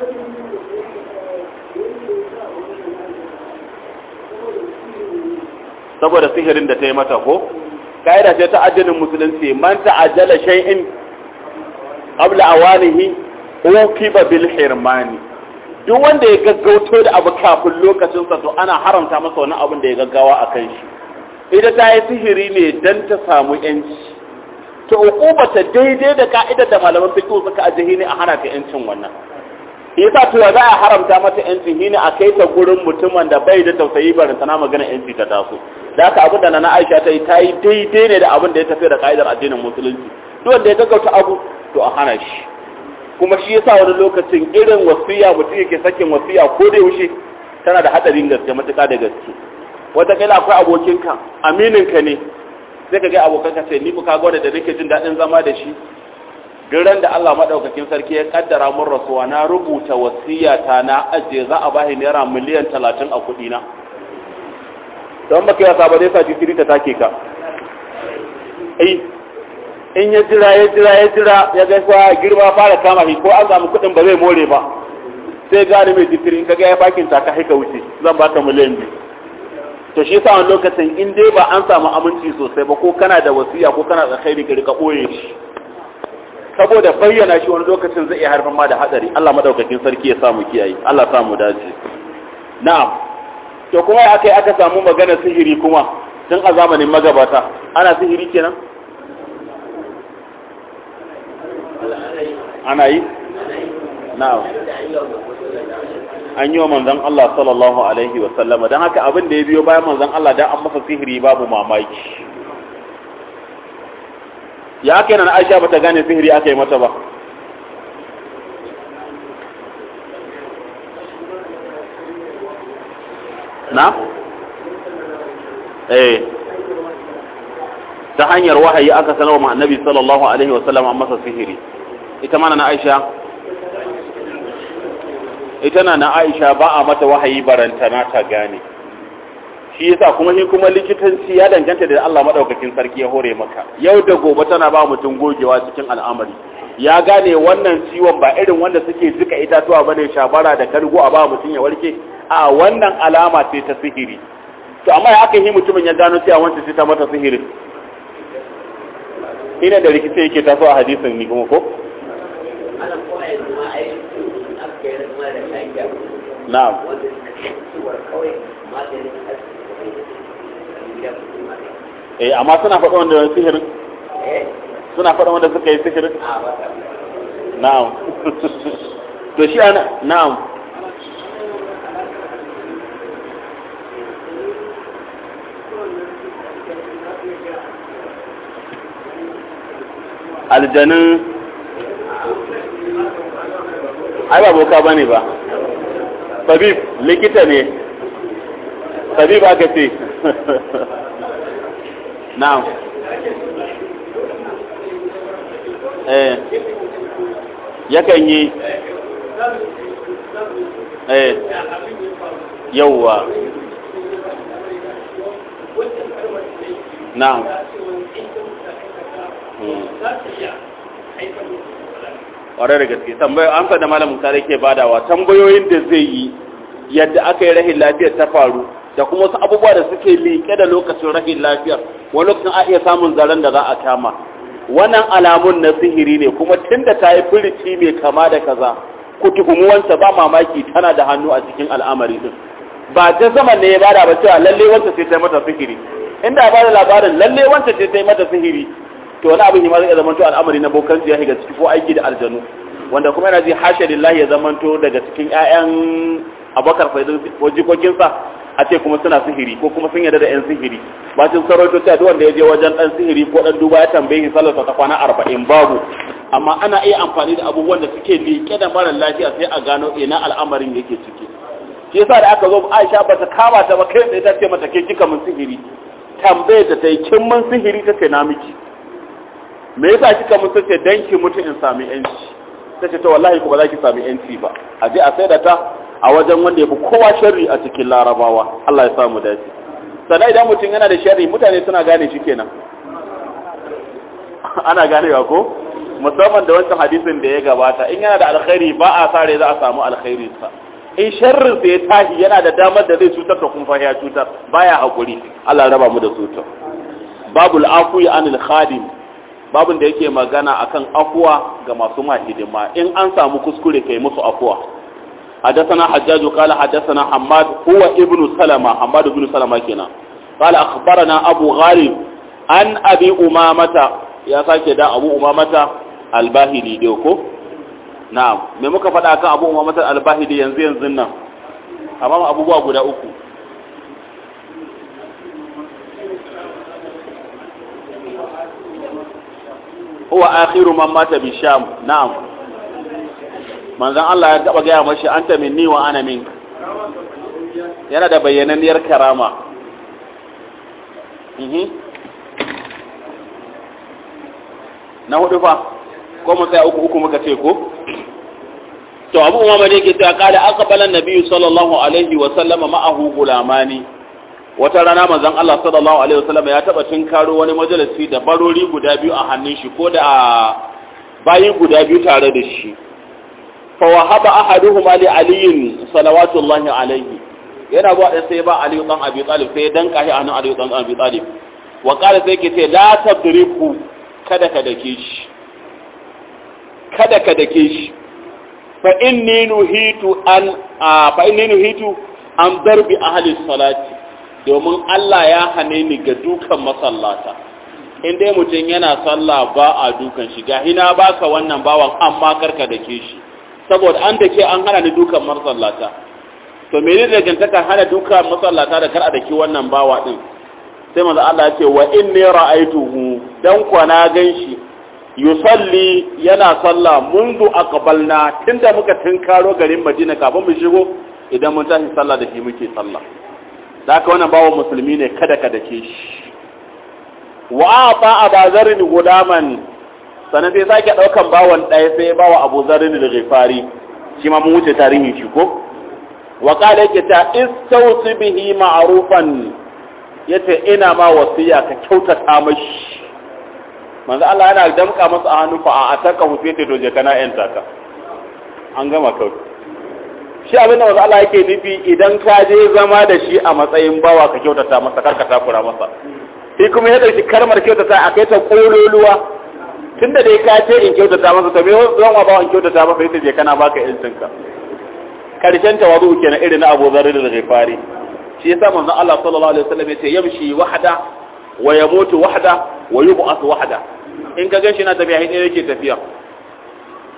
saboda sihirin da ta yi mata ko kaida ce ta addinin musulunci man ta'ajjala shay'in qabla awanihi uqiba bil hirmani duk wanda ya gaggauto da abu kafin lokacin sa to ana haramta masa wani abin da ya gaggawa akan shi ita ta yi sihiri ne dan ta samu yanci to uqubata daidai da ka'idar da malaman fiqh suka ajihi ne a hana ta yancin wannan yasa to za a haramta mata yancin shine a kai ta gurin mutumin da bai da tausayi barin sana magana yanci ta taso da haka abin da na Aisha ta yi ta yi daidai ne da abin da ya tafi da ka'idar addinin musulunci duk wanda ya gaggauta abu to a hana shi kuma shi yasa wani lokacin irin wasiya mutum yake sakin wasiya ko da yaushe tana da hadarin gaske matuƙa da gaske wataƙila akwai abokinka amininka ne sai ka ga abokanka sai ni ka gwada da nake jin daɗin zama da shi duk ran da Allah madaukakin sarki ya kaddara mun rasuwa na rubuta wasiyata na ajiye za a bashi naira miliyan talatin a kuɗi na don baka yasa ba zai sa jikiri ta take ka ai in ya jira ya jira ya jira ya ga kwa girma fara kama shi ko an samu kuɗin ba zai more ba sai gane mai jikiri in kaga ya bakin ta ka haika wuce zan baka miliyan biyu to shi yasa wani lokacin in dai ba an samu aminci sosai ba ko kana da wasiya ko kana da khairi ka rika boye shi saboda bayyana shi wani lokacin zai iya haifar ma da hadari Allah madaukakin sarki ya samu kiyaye Allah samu dace na'am to kuma ya aka aka samu magana sihiri kuma tun a zamanin magabata ana sihiri kenan ana yi na'am an yi wa manzon Allah sallallahu alaihi wa sallama don haka abin da ya biyo bayan manzon Allah dan an masa sihiri babu mamaki ya aka yana Aisha bata gane sihiri aka yi mata ba na eh ta hanyar wahayi aka sanarwa ma annabi sallallahu alaihi wa sallam an masa sihiri ita mana na Aisha ita na na Aisha ba a mata wahayi barantana ta gane shi yasa kuma shi kuma likitanci ya danganta da Allah madaukakin sarki ya hore maka yau da gobe tana ba mutum gogewa cikin al'amari ya gane wannan ciwon ba irin wanda suke jika itatuwa bane shabara da kargo a ba mutum ya warke a wannan alama ce ta sihiri to amma ya aka yi mutumin ya gano cewa wancan ce ta mata sihiri ina da rikici yake taso a hadisin ni kuma ko na'am eh amma suna faɗa wanda wani sihirin suna faɗa wanda suka yi sihirin na'am to shi ana na'am aljanin ai ba boka bane ba tabib likita ne tabib aka ce na'am eh yakan yi eh yauwa na'am ƙwarar da gaske tambayar amsa da malamin tare ke badawa tambayoyin da zai yi yadda aka yi rahin lafiyar ta faru da kuma wasu abubuwa da suke liƙe da lokacin rahin lafiyar wani lokacin a iya samun zaren da za a kama wannan alamun na sihiri ne kuma tun da ta yi firici mai kama da kaza ku tuhumi wanta ba mamaki tana da hannu a cikin al'amari din ba ta zaman ne ya bada ba cewa lalle wanta sai ta yi mata sihiri inda ba da labarin lalle wanta sai ta yi mata sihiri to wani abin ma zai zamanto al'amari na bokan ya shiga ciki ko aiki da aljanu wanda kuma yana ji hasha lillahi ya zamanto daga cikin ƴaƴan abakar faidin ko jikokinsa a ce kuma suna sihiri ko kuma sun yarda da ƴan sihiri bacin sarauto ta duk wanda ya je wajen ɗan sihiri ko ɗan duba ya tambaye shi sallarsa ta kwana arba'in babu amma ana iya amfani da abubuwan da suke liƙe da mara lafiya sai a gano ina al'amarin yake ciki shi yasa da aka zo Aisha bata kama ta ba kai tsaye ta ce mata ke kika mun sihiri tambayar da ta yi kin mun sihiri ta ce na miki me yasa kika mun sace dan ki mutu in sami yanci tace to wallahi ko ba za ki sami yanci ba a je a saida ta a wajen wanda yafi kowa sharri a cikin larabawa Allah ya samu dace sannan idan mutum yana da sharri mutane suna gane shi kenan ana ganewa ko musamman da wancan hadisin da ya gabata in yana da alkhairi ba a sare za a samu alkhairin sa in sharrin sa ya tashi yana da damar da zai cutar da kuma ya cutar baya hakuri Allah ya raba mu da cutar babul afu anil khadim babin da yake magana akan afuwa ga masu mahidima in an samu kuskure kai musu afuwa حدثنا حجاج قال حدثنا حماد هو ابن سلمة حماد بن سلمة كنا قال أخبرنا أبو غالب عن أبي أمامة يا ساكي دا أبو أمامة الباهلي ديوكو نعم me muka faɗa kan Abu Umamah al-Bahili yanzu yanzu nan amma abubuwa guda uku huwa akhiru man mata bi sham na'am manzon Allah ya taba gaya mashi anta minni wa ana min yana da bayyananniyar karama mhm na hudu fa ko mu tsaya uku uku muka ce ko to abu umama da yake cewa kada aqbala an-nabi sallallahu alaihi wa sallama ma'ahu gulamani wata rana manzon Allah sallallahu alaihi wasallam ya taba tinkaro wani majalisi da barori guda biyu a hannun shi ko da bayi guda biyu tare da shi fa wahaba ahaduhuma li aliyin salawatullahi alaihi yana ba da sai ba Ali dan Abi Talib sai danka shi a hannun Ali dan Abi Talib wa qala sai ke ce la tadriku kada ka dake shi kada ka dake shi fa inni nuhitu an fa inni nuhitu an darbi ahli salati domin Allah ya hane ni ga dukan masallata in dai mutum yana sallah ba a dukan shi ga hina baka wannan bawan amma karka dake shi saboda an dake an hana ni dukan masallata to me ne dangantaka hana dukan masallata da kar a dake wannan bawa din sai manzo Allah ya ce wa inni ra'aituhu dan kwana ganshi yusalli yana sallah mundu aqbalna tunda muka tinkaro garin Madina kafin mu shigo idan mun tashi sallah da shi muke sallah da haka wannan bawan musulmi ne kada ka dake shi wa ata abazarin gudaman sannan sai sake daukan bawan ɗaya sai bawa abu zarin da ghifari shi ma mun wuce tarihin shi ko wa qala yake ta istawsi bihi ma'rufan yace ina ma wasiya ka kyautata mashi manzo Allah yana damka masa a hannu fa a ataka hufete doje kana yan taka an gama kawai shi abin da wasu Allah yake nufi idan ka je zama da shi a matsayin bawa ka kyautata masa karka takura masa shi kuma ya ɗauki karmar kyautata a kai ta ƙololuwa tun da dai ka ce in kyautata masa to me zan wa bawa in kyautata masa ita je kana baka yancinka karshen tawazu kenan irin na Abu Dharr da Ghifari shi yasa manzon Allah sallallahu alaihi wasallam yace yamshi wahda wa yamutu wahda wa yub'ath wahda in ka ganshi na tafiya hin yake tafiya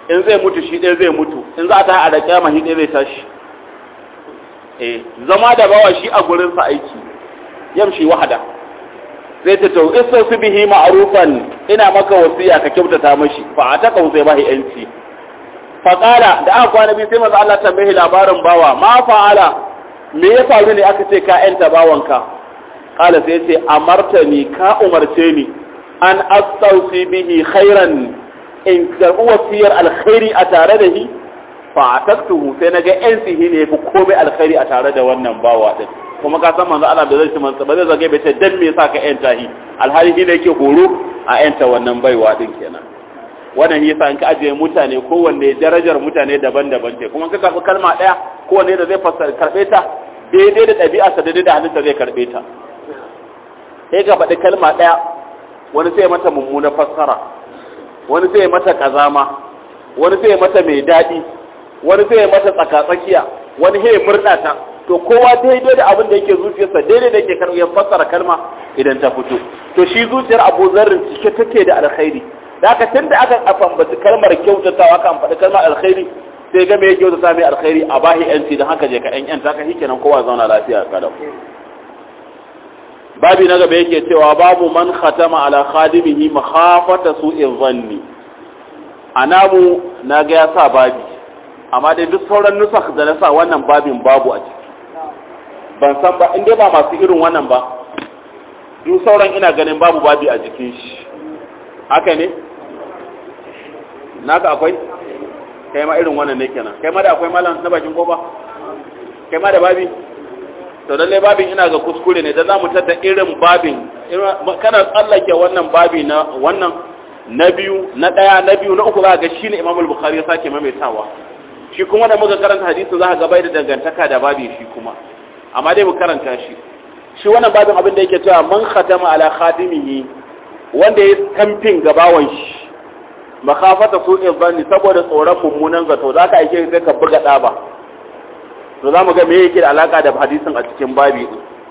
in zai mutu shi ɗaya zai mutu in za ta a da kyama shi ɗaya zai tashi eh zama da bawa shi a gurinsa aiki yamshi wahada zai ta to isa su bihi ma'rufan ina maka wasiya ka kyautata mashi fa ataka sai bahi yanci fa qala da aka kwana bi sai manzo Allah tambaye labarin bawa ma fa'ala me ya faru ne aka ce ka yanta bawanka qala sai ce amartani ka umarce ni an astausi bihi khairan in karɓi wasiyar alkhairi a tare da shi fa ataktuhu sai naga yan sihi ne fi komai alkhairi a tare da wannan bawa din kuma ka san manzo Allah da zai ci mansa ba zai zage bai ce dan me yasa ka yanta shi alhali shi ne yake horo a yanta wannan baiwa din kenan wannan yasa in ka ajiye mutane kowanne darajar mutane daban-daban ce kuma ka karɓi kalma ɗaya kowanne da zai fassara karɓe ta daidai da ɗabi'arsa daidai da halitta zai karɓe ta sai ka faɗi kalma ɗaya wani sai mata mummuna fassara wani sai mata kazama wani sai mata mai daɗi wani sai mata tsakatsakiya wani sai murɗa ta to kowa daidai da abin da yake zuciyarsa daidai da yake karɓar fassara kalma idan ta fito to shi zuciyar abu zarrin cike take da alkhairi da aka tunda aka ambaci kalmar kyautatawa aka ambaci kalmar alkhairi sai ga me ya kyautata mai alkhairi a bahi yanci don haka je ka yan yanta ka shikenan kowa zauna lafiya kalau babi na gaba yake cewa babu man khatama ala khadimihi makhafata su'in zanni anamu na ga ya sa babi amma dai duk sauran nusakh da na sa wannan babin babu a ciki ban san ba in dai ba masu irin wannan ba duk sauran ina ganin babu babi a jikin shi haka ne naka akwai kai ma irin wannan ne kenan kai ma da akwai malam na bakin kofa kai ma da babi to lalle babin ina ga kuskure ne da za mu tada irin babin kana tsallake wannan babi na wannan na biyu na daya na biyu na uku za ga shine Imam al-Bukhari ya sake maimaitawa shi kuma da muka karanta hadisi za ka ga bai da dangantaka da babi shi kuma amma dai mu karanta shi shi wannan babin abin da yake cewa man khatama ala khadimihi wanda ya kamfin gabawan shi makafata su'in zanni saboda tsoron mummunan zato za ka aike sai ka buga ɗaba to za mu ga me yake da alaka da hadisin a cikin babi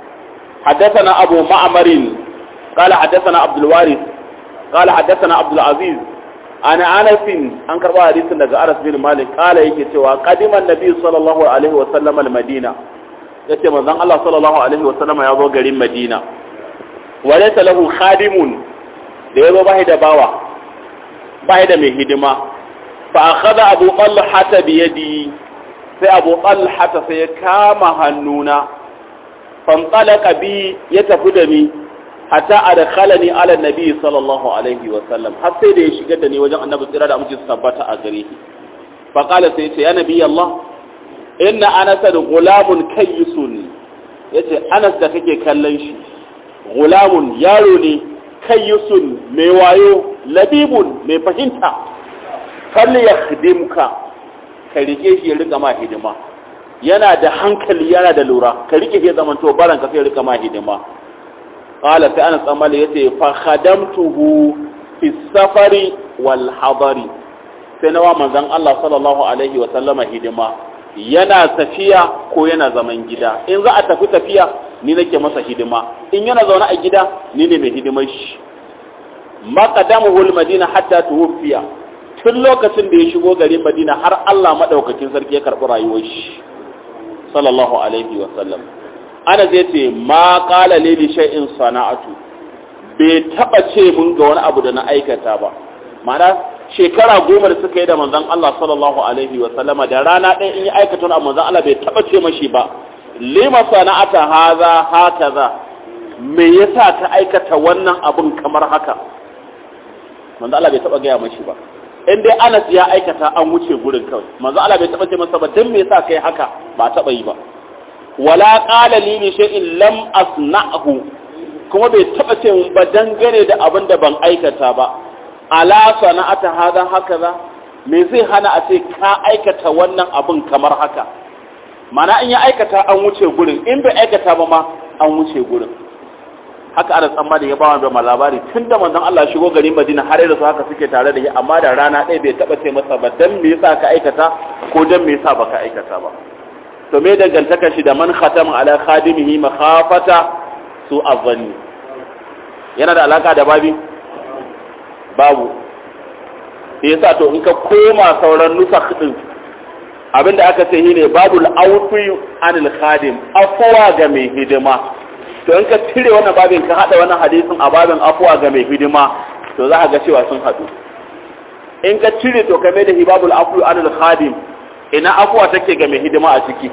حدثنا أبو معمر قال حدثنا عبد الوارث قال حدثنا عبد العزيز أنا أنس أنكر حديث daga Anas bin Malik قال yake cewa قدم النبي صلى الله عليه وسلم المدينة yace manzon Allah sallallahu alaihi wa sallama ya zo garin Madina walaysa lahu khadimun da yazo bai da bawa bai da mai hidima fa akhadha Abu Talha bi yadi sai Abu Talha sai ya kama hannuna fantalaka bi ya tafi da ni hatta adkhalani ala nabi sallallahu alaihi wa sallam har sai da ya shigar da ni wajen annabi tsira da amince su tabbata a gare shi fa qala sai ce ya nabi Allah inna anas da gulamun kayyisun yace anas da kake kallon shi gulamun yaro ne kayyisun mai wayo labibun mai fahimta falli yakhdimka ka rike shi ya rika ma hidima yana da hankali yana da lura ka rike shi zaman to baran ka sai rika ma hidima qala sai anas amali yace fa khadamtuhu fi safari wal hadari sai nawa manzon Allah sallallahu alaihi wa sallama hidima yana tafiya ko yana zaman gida in za a tafi tafiya ni nake masa hidima in yana zaune a gida ni ne mai hidimar shi maqadamuhu almadina hatta tuwfiya tun lokacin da ya shigo garin Madina har Allah madaukakin sarki ya karbi rayuwar shi sallallahu alaihi wa sallam ana zai ce ma qala li shay'in sana'atu bai taba ce mun ga wani abu da na aikata ba ma'ana shekara goma da suka yi da manzon Allah sallallahu alaihi wa sallama da rana ɗaya in yi aikata wani manzon Allah bai taɓa ce mashi ba lima sana'ata haza hakaza me yasa ka aikata wannan abun kamar haka manzon Allah bai taɓa gaya mashi ba in dai Anas ya aikata an wuce gurin kawai manzon Allah bai taɓa ce masa ba dan me yasa kai haka ba taɓa yi ba wala qala li bi shay'in lam asna'hu kuma bai taɓa ce ba dangane da abin da ban aikata ba ala sana'ata hada hakaza me zai hana a ce ka aikata wannan abin kamar haka mana in ya aikata an wuce gurin in bai aikata ba ma an wuce gurin haka ana tsamma da ya bawa da labari tun da manzon Allah shigo garin Madina har da su haka suke tare da shi amma da rana ɗaya bai taba ce masa ba dan me yasa ka aikata ko dan me yasa baka aikata ba to me dangantaka shi da man khatama ala khadimihi makhafata su azanni yana da alaka da babi babu yasa to in ka koma sauran nusakh din abinda aka ce shine babul awfi anil khadim afwa ga mai hidima to in ka cire wannan babin ka hada wannan hadisin a babin afwa ga mai hidima to za ka ga cewa sun hadu in ka cire to ka mai da babul afwi anil khadim ina afwa take ga mai hidima a ciki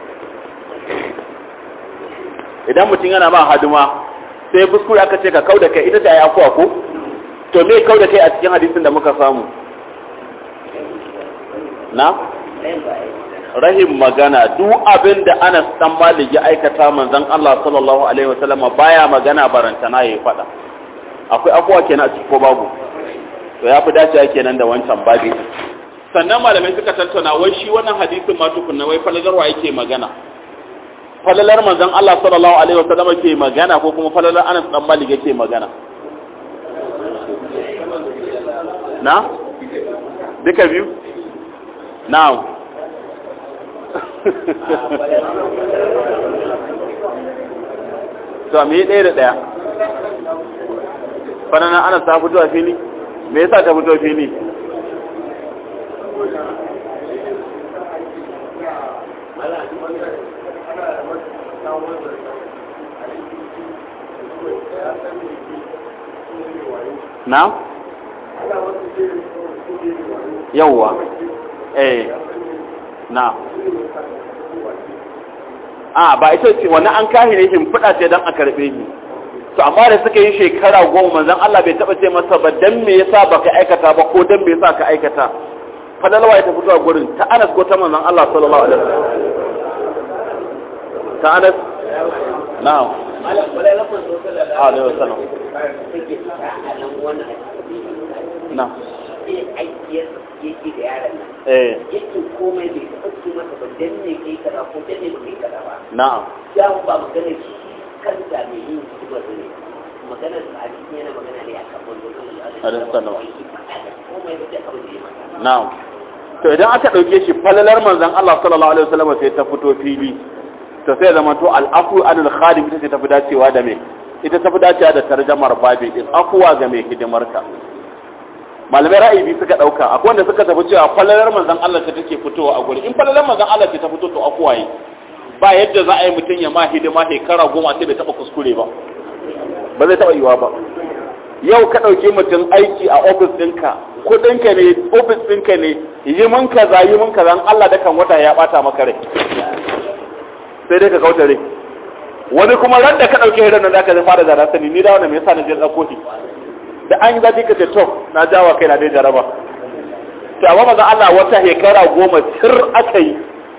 idan mutum yana ma hadima sai kuskure aka ce ka kauda kai ita ta yi afwa ko to me kauda kai a cikin hadisin da muka samu na rahim magana duk abin da Anas dan Malik ya aikata manzon Allah sallallahu alaihi wasallam baya magana barantana yayi fada akwai afuwa kenan a cikin ko babu to ya fi dacewa kenan da wancan babi sannan malamai suka tattauna wai shi wannan hadisin ma tukunna wai falalarwa yake magana falalar manzon Allah sallallahu alaihi wasallam ke magana ko kuma falalar Anas dan Malik yake magana na duka biyu na'am to me ɗaya da ɗaya fanana ana ta fito a fili me yasa ta fito fili na yawwa eh na a ba ita ce wani an kahi ne shimfiɗa ce don a karɓe shi to amma da suka yi shekara goma manzon Allah bai taɓa ce masa ba dan me yasa baka aikata ba ko dan me yasa ka aikata fadalwa ya tafi zuwa gurin ta Anas ko ta manzon Allah sallallahu alaihi wasallam ta Anas na'am alaihi wasallam na'am yake da yaran nan eh yake komai bai taɓa ce masa ba dan ne kai kaza ko dan ne ba kai kaza ba na'am ya ba magana shi kanta mai yin hikima ne magana a cikin yana magana ne a kan wanda Alaihi salam. komai ba sai abin da ya mata na'am to idan aka dauke shi falalar manzon Allah sallallahu alaihi wasallam sai ta fito fili to sai zama to al'afu anil khadim ita ce tafi dacewa da me ita tafi dacewa da tarjamar babi din afuwa ga mai hidimarka malamai ra'ayi biyu suka dauka akwai wanda suka tafi cewa falalar manzon Allah ta take fitowa a guri in falalar manzon Allah ce ta fito to afuwa yi ba yadda za a yi mutum ya ma hidima shekara goma sai bai taba kuskure ba ba zai taba yiwa ba yau ka ɗauki mutum aiki a ofis ɗinka kuɗinka ne ofis ɗinka ne yi mun kaza yi mun kaza Allah da kan wata ya ɓata maka rai sai dai ka kauta rai wani kuma ran da ka ɗauki hirar nan zaka zai fara zara sani ni da wannan me yasa na je ɗauko shi da an yi zafi ka ce to na jawa kai na dai jaraba to amma maza Allah wata shekara goma sir aka yi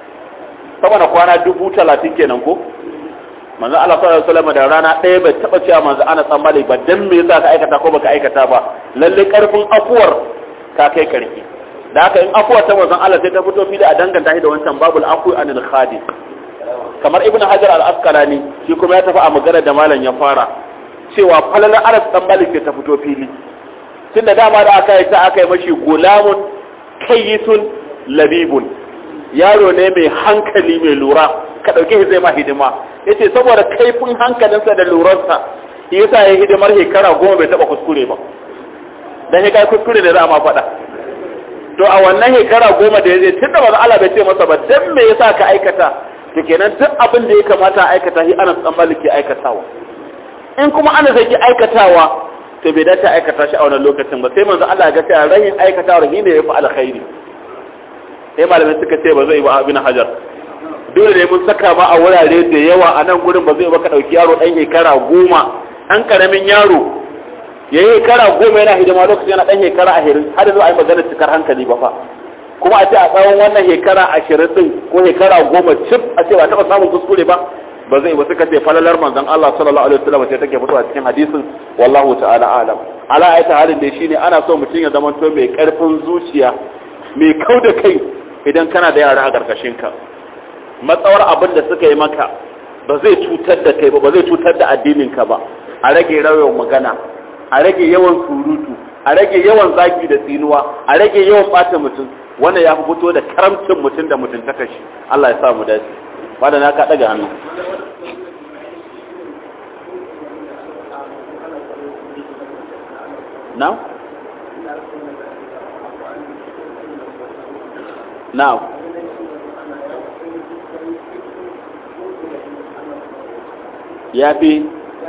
sama da kwana dubu talatin kenan ko manzo Allah sallallahu alaihi wasallam da rana ɗaya bai taba cewa manzo ana tsammani ba dan me yasa ka aikata ko baka aikata ba lalle karfin afuwar ka kai karfi da haka in afuwar ta manzon Allah sai ta fito fi da a danganta shi da wancan babul afu anil khadi kamar ibnu hajar al-asqalani shi kuma ya tafi a magana da malam ya fara cewa falalar aras dan malik ta fito fili tunda dama da aka yi ta aka yi mashi gulamun kayyisun labibun yaro ne mai hankali mai lura ka ɗauke shi zai ma hidima ya ce saboda kaifin hankalinsa da lurarsa yasa ya hidimar shekara goma bai taɓa kuskure ba dan ya kai kuskure da za a ma faɗa to a wannan shekara goma da ya zai tun da ba Allah bai ce masa ba dan me yasa ka aikata to kenan duk abin da ya kamata a aikata shi ana san maliki aikatawa in kuma ana zai ki aikatawa to bai dace aikata shi a wannan lokacin ba sai manzo Allah ya ga cewa rahin aikatawa shi ne ya fi alkhairi sai malamai suka ce ba zai ba abin hajar dole ne mun saka ma a wurare da yawa a nan gurin ba zai ba ka ɗauki yaro ɗan shekara goma ɗan ƙaramin yaro ya yi shekara goma yana hidima lokacin yana ɗan shekara ashirin har yanzu a yi magana cikar hankali ba fa kuma a ce a tsawon wannan shekara ashirin ɗin ko shekara goma cif a ce ba taɓa samun kuskure ba ba zai ba suka ce falalar manzon Allah sallallahu alaihi wasallam sai take fitowa cikin hadisin wallahu ta'ala alam ala ayata halin da shine ana so mutum ya zama to mai karfin zuciya mai kau da kai idan kana da yara a karkashin ka matsawar abin da suka yi maka ba zai cutar da kai ba ba zai cutar da addinin ka ba a rage rawan magana a rage yawan surutu a rage yawan zagi da tsinuwa a rage yawan bata mutum wannan ya fi fito da karamcin mutum da mutum ta kashi Allah ya sa mu dace bada na ka daga hannu na na'am ya fi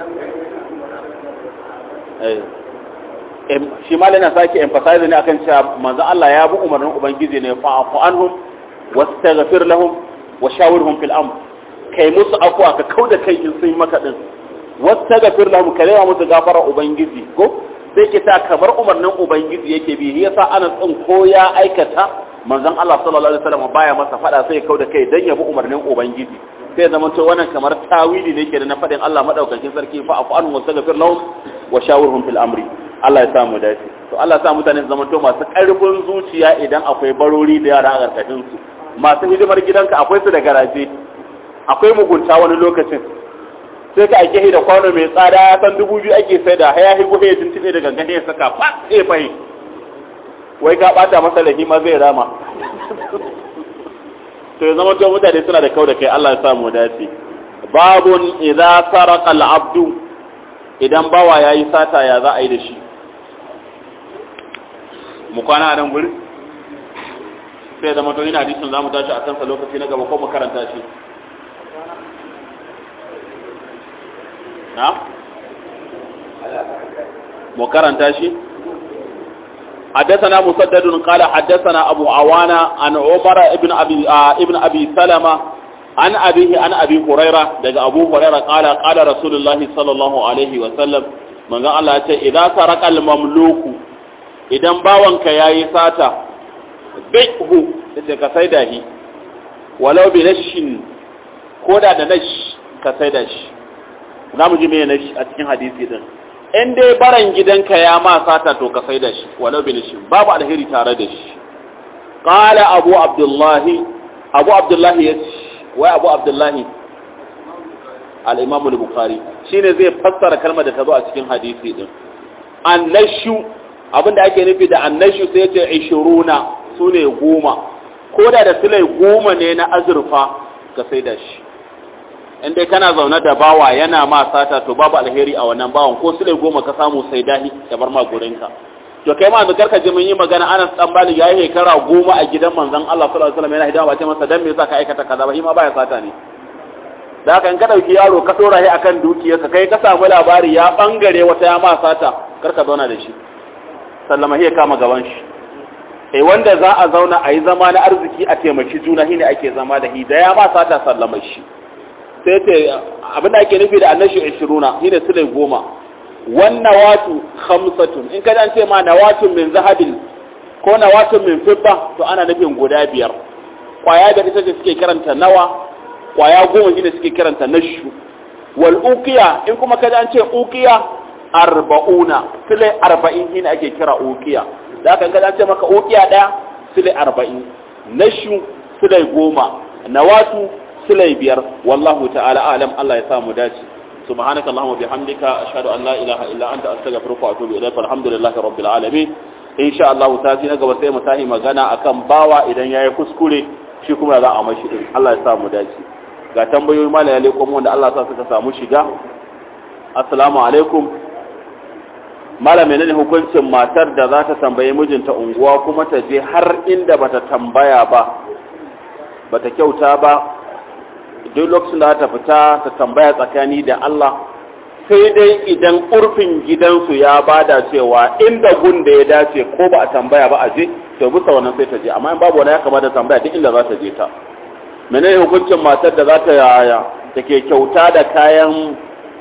shi ma na sake emphasize ne akan cewa manzo Allah ya bi umarnin ubangiji ne fa afu anhum wastaghfir lahum wa shawirhum fil amr kai musu afwa ka kauda kai in sun maka din wastaghfir lahum ka rewa musu gafara ubangiji ko sai ke ta kamar umarnin ubangiji yake bi yasa ana tsin ko ya aikata manzon Allah sallallahu alaihi wasallam baya masa fada sai kauda kai dan ya bi umarnin ubangiji sai zama to wannan kamar tawili ne ke da na fadin Allah madaukakin sarki fa afu anhum wastaghfir lahum wa shawirhum fil amri Allah ya samu dace to Allah ya sa mutane su zama to masu karfin zuciya idan akwai barori da yara a karkashin su masu hidimar gidanka akwai su da garaje akwai mugunta wani lokacin sai ka ake da kwano mai tsada ya san dubu biyu ake sai da haya higo ya tuntune da gangan ya saka fa sai fahi wai ka bata masa lahi ma zai rama to ya zama to mutane suna da kau da kai Allah ya samu dace babun idza sarqa al-abdu idan bawa yayi sata ya za a yi da shi mu kwana a nan guri sai zama to ina hadisin zamu tashi a kansa lokaci na gaba ko mu karanta shi na mu karanta shi حدثنا مسدد قال حدثنا أبو عوانة عن عمر ابن أبي, آه ابن أبي سلمة عن أبيه عن أبي هريرة لقى أبو هريرة قال قال رسول الله صلى الله عليه وسلم من قال الله إذا سرق المملوك إذا باوانك يا يساتا بيعه كسيده ولو بنش كودا دنش كسيدش نعم جميع نش أتكين حديثي دن in dai baran gidanka ya ma sata to ka sai da shi walau bin shi babu alheri tare da shi qala abu abdullahi abu abdullahi ya wai abu abdullahi al-imam al-bukhari shine zai fassara kalmar da ta zo a cikin hadisi din annashu abinda ake nufi da annashu sai ce 20 sune goma koda da sulai goma ne na azurfa ka sai da shi in dai kana zaune da bawa yana ma sata to babu alheri a wannan bawan ko sule goma ka samu sai dahi ka bar ma gurinka to kai ma da ka ji mun yi magana Anas dan Malik yayi hekara goma a gidan manzon Allah sallallahu alaihi wasallam yana hidawa ba ce masa dan me yasa ka aikata kaza ba shi ma baya sata ne da haka in ka dauki yaro ka dora shi akan dukiyarsa kai ka samu labari ya bangare wata ya ma sata kar ka zauna da shi sallama ya kama gaban shi eh wanda za a zauna a yi zama na arziki a taimaki juna shine ake zama da hi da ya ma sata sallama shi sai ce abinda ake nufi da annashi 20 shine sulai goma wannan watu khamsatun in kada an ce ma nawatun min zahabin ko nawatun min fidda to ana nufin guda biyar kwaya da ita ce suke karanta nawa kwaya goma shine suke karanta nashu wal uqiya in kuma kada an ce uqiya arba'una sulai arba'in shine ake kira uqiya da haka kada an ce maka uqiya daya sulai arba'in nashu sulai goma nawatu silai biyar wallahu ta'ala alam Allah ya samu dace subhanaka allahumma bihamdika ashhadu an la ilaha illa anta astaghfiruka wa atubu ilayk alhamdulillahi rabbil alamin insha Allah ta ji na gaba sai mu tahi magana akan bawa idan yayi kuskure shi kuma za a mashi din Allah ya samu dace ga tambayoyi mala ya leko wanda Allah ya sa suka samu shiga assalamu alaikum mala menene hukuncin matar da za ta tambaye mijinta unguwa kuma ta je har inda bata tambaya ba bata kyauta ba duk lokacin da ta fita ta tambaya tsakani da Allah sai dai idan urfin gidansu ya bada cewa inda gun da ya dace ko ba a tambaya ba a je to bisa wannan sai ta je amma in babu wani ya kamata tambaya duk inda za ta je ta menene hukuncin matar da za ta yaya take kyauta da kayan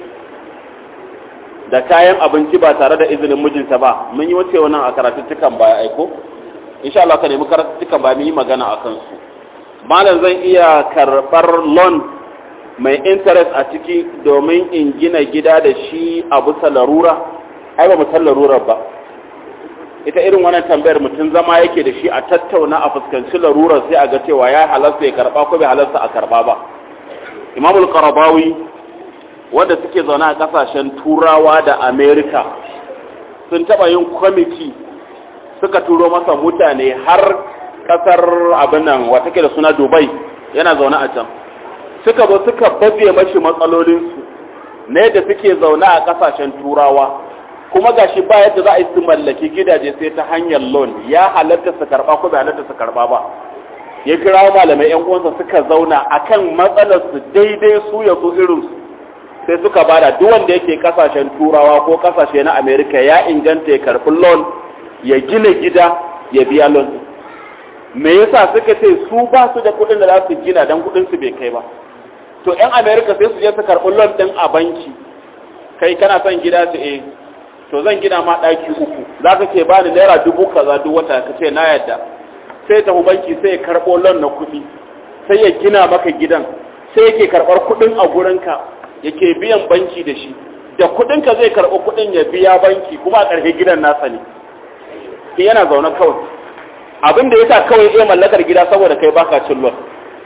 da kayan abinci ba tare da izinin mijinta ba mun yi wace wannan a karatuttukan baya aiko insha Allah ka nemi karatuttukan baya mun yi magana akan su malam zan iya karɓar loan mai interest a ciki domin in gina gida da shi a bisa larura ai ba musan larurar ba ita irin wannan tambayar mutum zama yake da shi a tattauna a fuskanci larurar sai a ga cewa ya halasta ya karɓa ko bai halasta a karɓa ba imamul karabawi wanda suke zaune a kasashen turawa da america sun taɓa yin kwamiti suka turo masa mutane har kasar abin nan wata ke da suna dubai yana zaune a can suka zo suka baje mashi matsalolinsu na yadda suke zaune a kasashen turawa kuma gashi ba yadda za a yi su mallaki gidaje sai ta hanyar loan ya halatta su karba ko bai halatta su karba ba ya kira malamai yan uwansa suka zauna akan matsalar su daidai su ya su irin su sai suka bada duk wanda yake kasashen turawa ko kasashe na america ya inganta ya karbi loan ya gina gida ya biya loan me yasa suka ce su ba su da kuɗin da za su gina dan kuɗin su bai kai ba to yan america sai su je su karbi loan din a banki kai kana son gida su eh to zan gina ma ɗaki uku za ka ke bani naira dubu kaza duk wata ka ce na yadda sai ta banki sai ya karɓo lon na kuɗi sai ya gina maka gidan sai yake karɓar kuɗin a gurinka yake biyan banki da shi da kuɗinka zai karɓo kuɗin ya biya banki kuma a ƙarshe gidan nasa ne ke yana zaune kawai abin da yasa kawai iya mallakar gida saboda kai baka cin lon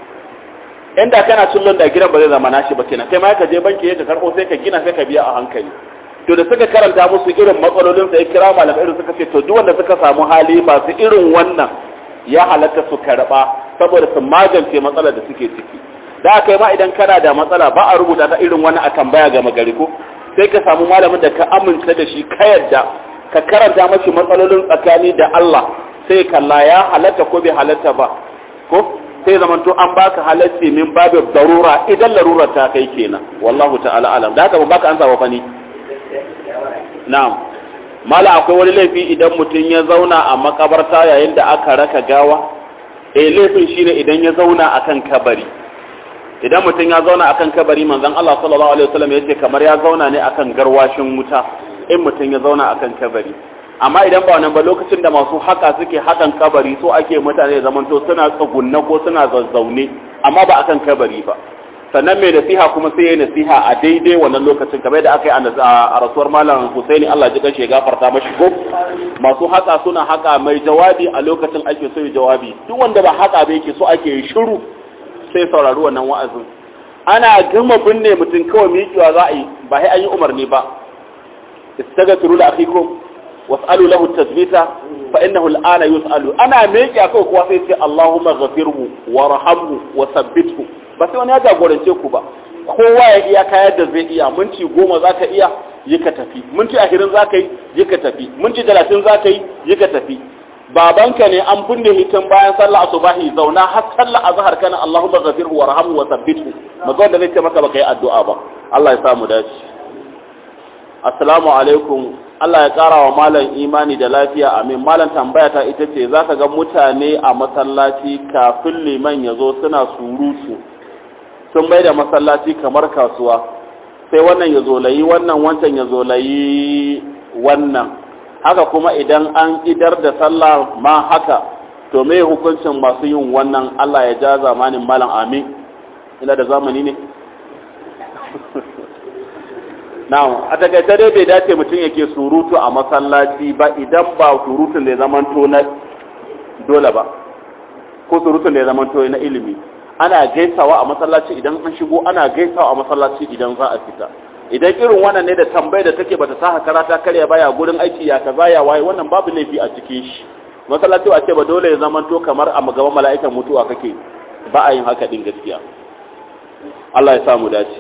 inda kana cin lon da gidan ba zai zama nashi ba kenan kai ma ka je banki ka karɓo sai ka gina sai ka biya a hankali to da suka karanta musu irin matsalolin sai kira malamai irin suka ce to duk wanda suka samu hali masu irin wannan ya halatta su karba saboda su magance matsalar da suke ciki da aka yi ma idan kana da matsala ba a rubuta ta irin wannan a tambaya ga magari ko sai ka samu malamin da ka amince da shi ka yadda ka karanta mashi matsalolin tsakani da Allah sai kalla ya halatta ko bai halatta ba ko sai zaman to an baka halacci min babu darura idan larurar ta kai kenan wallahu ta'ala alam da haka ba baka an saba fani na'am mala akwai wani laifi idan mutum ya zauna a makabarta yayin da aka raka gawa eh laifin shine idan ya zauna akan kabari idan mutum ya zauna akan kabari manzon Allah sallallahu alaihi wasallam yace kamar ya zauna ne akan garwashin wuta in mutum ya zauna akan kabari amma idan ba wannan ba lokacin da masu haka suke hakan kabari so ake mutane zaman to suna tsugunna ko suna zazzaune amma ba akan kabari ba sannan mai nasiha kuma sai ya nasiha a daidai wannan lokacin kamar da aka yi a rasuwar malam Husaini Allah ji kanshi ya gafarta mashi ko masu haka suna haka mai jawabi a lokacin ake so ya jawabi duk wanda ba haka ba yake so ake yi shiru sai saurari wannan wa'azin ana gama binne mutum kawai miƙewa za a yi ba sai an yi umarni ba istaghfiru li akhikum was'alu lahu tathbita fa innahu al'ana yus'alu ana miƙe kawai kuwa sai ce Allahumma ghafirhu warhamhu wa sabbithu ba sai wani ya jagorance ku ba kowa ya iya kayar da zai iya minti goma za ka iya yi ka tafi minti ashirin za ka yi yi ka tafi minti talatin za ka yi yi ka tafi babanka ne an binne hitin bayan sallah asubahi zauna har sallah azhar kana Allahumma ghafirhu warhamhu wa sabbithu mazo da zai ce maka baka yi addu'a ba Allah ya samu dace assalamu alaikum Allah ya ƙara wa malam imani da lafiya amin malam tambaya ta ita ce zaka ga mutane a masallaci kafin liman ya zo suna surutu sun bai da masallaci kamar kasuwa sai wannan ya zolayi wannan wancan ya zolayi wannan haka kuma idan an idar da sallah ma haka to me hukuncin masu yin wannan Allah ya ja zamanin malam amin ina da zamani ne na'am a takaice dai bai dace mutum yake surutu a masallaci ba idan ba surutun da ya zamanto na dole ba ko surutun da ya zamanto na ilimi ana gaisawa a masallaci idan an shigo ana gaisawa a masallaci idan za a fita idan irin wannan ne da tambayar da take bata sa hakara ta karya baya gurin aiki ya kaza ya waye wannan babu laifi a cikin shi masallaci a ce ba dole ya zamanto kamar a gaban mala'ikan mutuwa kake ba a yin haka din gaskiya Allah ya samu dace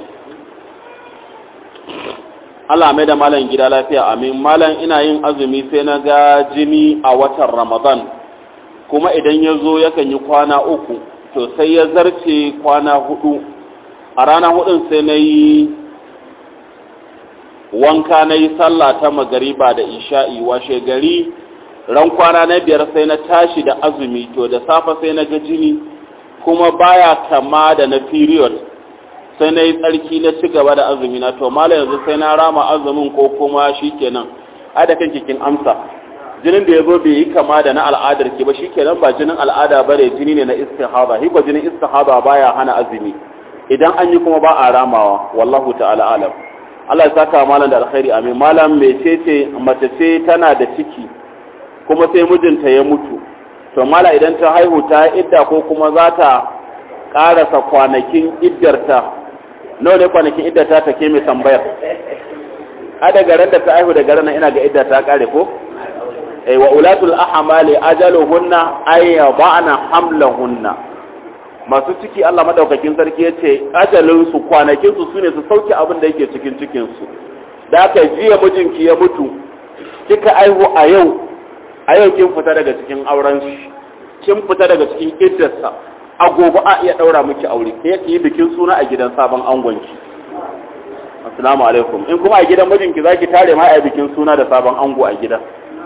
Allah mai da malam gida lafiya amin malam ina yin azumi sai na ga jini a watan Ramadan kuma idan ya zo yakan yi kwana uku to sai ya zarce kwana hudu a rana hudun sai na yi wanka na yi sallah ta magariba da isha'i washe gari ran kwana na biyar sai na tashi da azumi to da safe sai na ga jini kuma baya kama da na period sai na yi tsarki na ci gaba da azumi na to mala yanzu sai na rama azumin ko kuma shikenan ai da kanki kin amsa jinin da yazo bai yi kama da na al'adar ki ba shikenan ba jinin al'ada bare jini ne na istihaba hi ba jinin istihaba baya hana azumi idan an yi kuma ba a ramawa wallahu ta'ala alam Allah ya saka malam da alkhairi amin malam mecece mace ce tana da ciki kuma sai mijinta ya mutu to mala idan ta haihu ta idda ko kuma za ta karasa kwanakin iddarta nawa ne kwanakin iddata ta ke mai tambayar a daga ran da ta haihu daga ran ina ga idda ta kare ko eh wa ulatul ahmali ajaluhunna ay yad'ana hamlahunna masu ciki Allah madaukakin sarki yace ajalin su kwanakin su sune su sauke abin da yake cikin cikin su da aka jiya mijinki ya mutu kika aihu a yau a yau kin fita daga cikin auren shi kin fita daga cikin iddarsa a gobe a iya daura miki aure sai ki yi bikin suna a gidan sabon angonki assalamu alaikum in kuma a gidan mijinki zaki tare ma a bikin suna da sabon ango a gida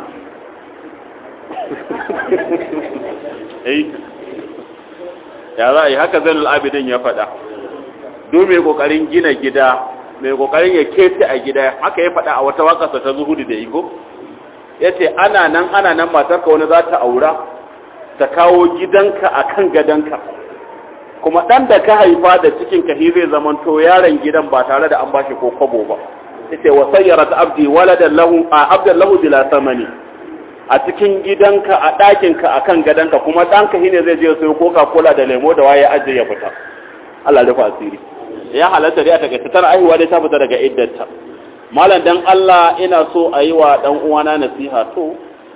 eh ya za a yi haka zainul abidin ya faɗa duk mai kokarin gina gida mai kokarin ya kece a gida haka ya faɗa a wata wakarsa ta zuhudu da igo ya ce ana nan ana nan matarka wani za ta aura ta kawo gidanka a kan gadonka kuma ɗan da ka haifa da cikin ka zai zamanto yaron gidan ba tare da an bashi ko kwabo ba ya ce wa sayyara ta abdi waladan lahu a abdan lahu bila samani a cikin gidanka a ɗakinka a kan gadonka kuma ɗanka shine zai je sayo coca cola da lemo da waye ajiye ya fita Allah rufa asiri ya halatta dai a takaice tana aihuwa dai ta fita daga iddanta malam dan Allah ina so a yi wa dan uwana nasiha to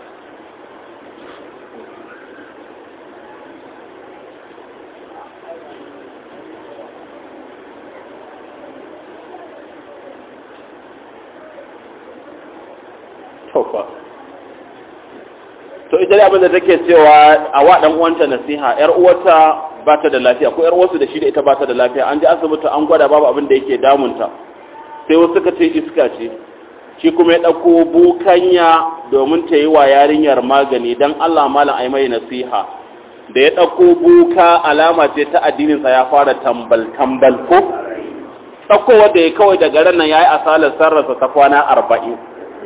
to ita dai abin da take cewa a wa dan uwanta nasiha yar uwarta ba ta da lafiya ko yar wasu da shi da ita ba ta da lafiya an ji asibiti an gwada babu abin da yake damunta sai wasu suka ce iska ce shi kuma ya ɗauko bukanya domin ta yi wa yarinyar magani don Allah malam ai mai nasiha da ya ɗauko buka alama ce ta addininsa ya fara tambal tambal ko ɗaukowa da ya kawai daga ran nan ya yi asalar sarrasa ta kwana arba'in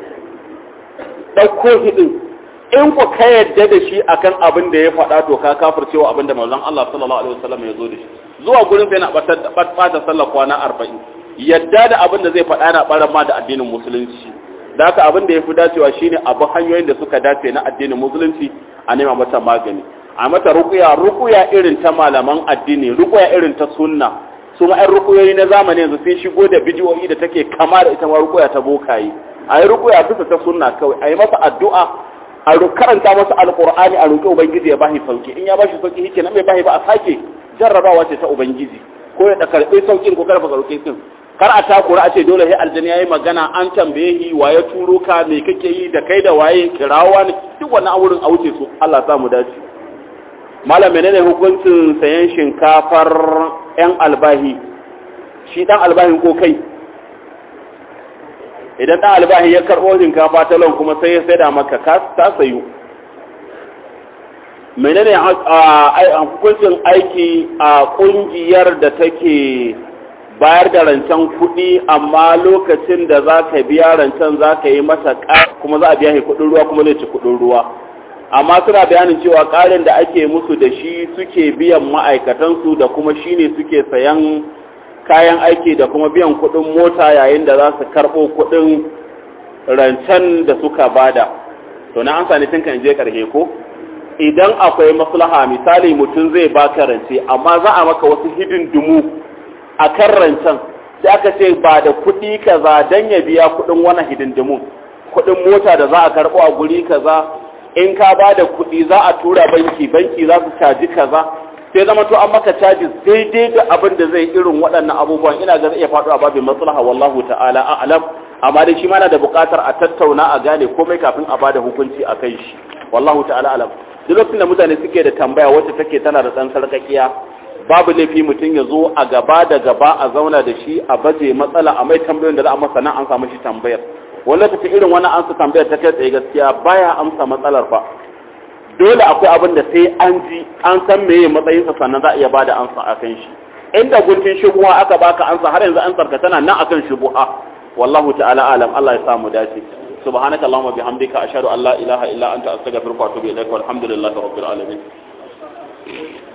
ɗauko hidin in ku ka yadda da shi akan abin da ya faɗa to ka kafir cewa abin da manzon Allah sallallahu alaihi wasallam ya zo da shi zuwa gurin sai na ɓata sallar kwana arba'in yadda da abin da zai faɗa na ɓaran ma da addinin musulunci da haka abin da ya fi dacewa shine abu hanyoyin da suka dace na addinin musulunci a nema mata magani a mata rukuya rukuya irin ta malaman addini rukuya irin ta sunna su ma ƴan rukuyoyi na zamani yanzu sun shigo da bidiyoyi da take kama da ita ma rukuya ta bokaye a yi rukuya bisa ta sunna kawai a yi masa addu'a a karanta masa alqur'ani a roƙi ubangiji ya bashi sauki in ya bashi sauki shike nan bai bashi ba a sake jarrabawa ce ta ubangiji ko ya karɓi saukin ko karfa sauki din kar a takura a ce dole sai aljani yayi magana an tambaye shi waye turo ka me kake yi da kai da waye kirawa ne duk wannan awurin a wuce su Allah sa mu dace malam menene hukuncin sayan shinkafar yan albahi shi dan albahin ko kai idan dan albahi ya karbo shinkafa ta lon kuma sai ya saida maka ka ta sayu menene hukuncin aiki a kungiyar da take bayar da rancen kuɗi amma lokacin da za ka biya rancen za ka yi masa kuma za a biya shi kuɗin ruwa kuma zai ci kuɗin ruwa amma suna bayanin cewa ƙarin da ake musu da shi suke biyan ma'aikatansu da kuma shi ne suke sayan kayan aiki da kuma biyan kuɗin mota yayin da za su karɓo kuɗin rancen da suka bada to na amsa ne tun kan je ƙarshe ko idan akwai maslaha misali mutum zai baka rance amma za a maka wasu hidindimu a kan rancen sai aka ce ba da kuɗi kaza don ya biya kuɗin wani hidindimun kuɗin mota da za a karɓo a guri kaza in ka ba da kuɗi za a tura banki banki za su caji kaza sai zama to an maka caji daidai da abin da zai irin waɗannan abubuwan ina ga zai iya faɗo a babin maslaha wallahu ta'ala a'lam amma dai shi ma na da buƙatar a tattauna a gane komai kafin a bada hukunci a kai shi wallahu ta'ala a'lam duk lokacin da mutane suke da tambaya wacce take tana da ɗan sarƙaƙiya babu laifi mutum ya zo a gaba da gaba a zauna da shi a baje matsala a mai tambayoyin da za a masa nan an samu shi tambayar wani lokaci irin wani ansa tambayar ta kai tsaye gaskiya baya amsa matsalar fa dole akwai abin da sai an ji an san meye matsayinsa sannan za a iya bada ansa a kan shi inda guntun shubuha aka baka ansa har yanzu an sarka tana nan akan shubuha wallahu ta'ala alam Allah ya samu dace subhanaka allahumma bihamdika ashhadu an la ilaha illa anta astaghfiruka wa atubu ilaik walhamdulillahi rabbil alamin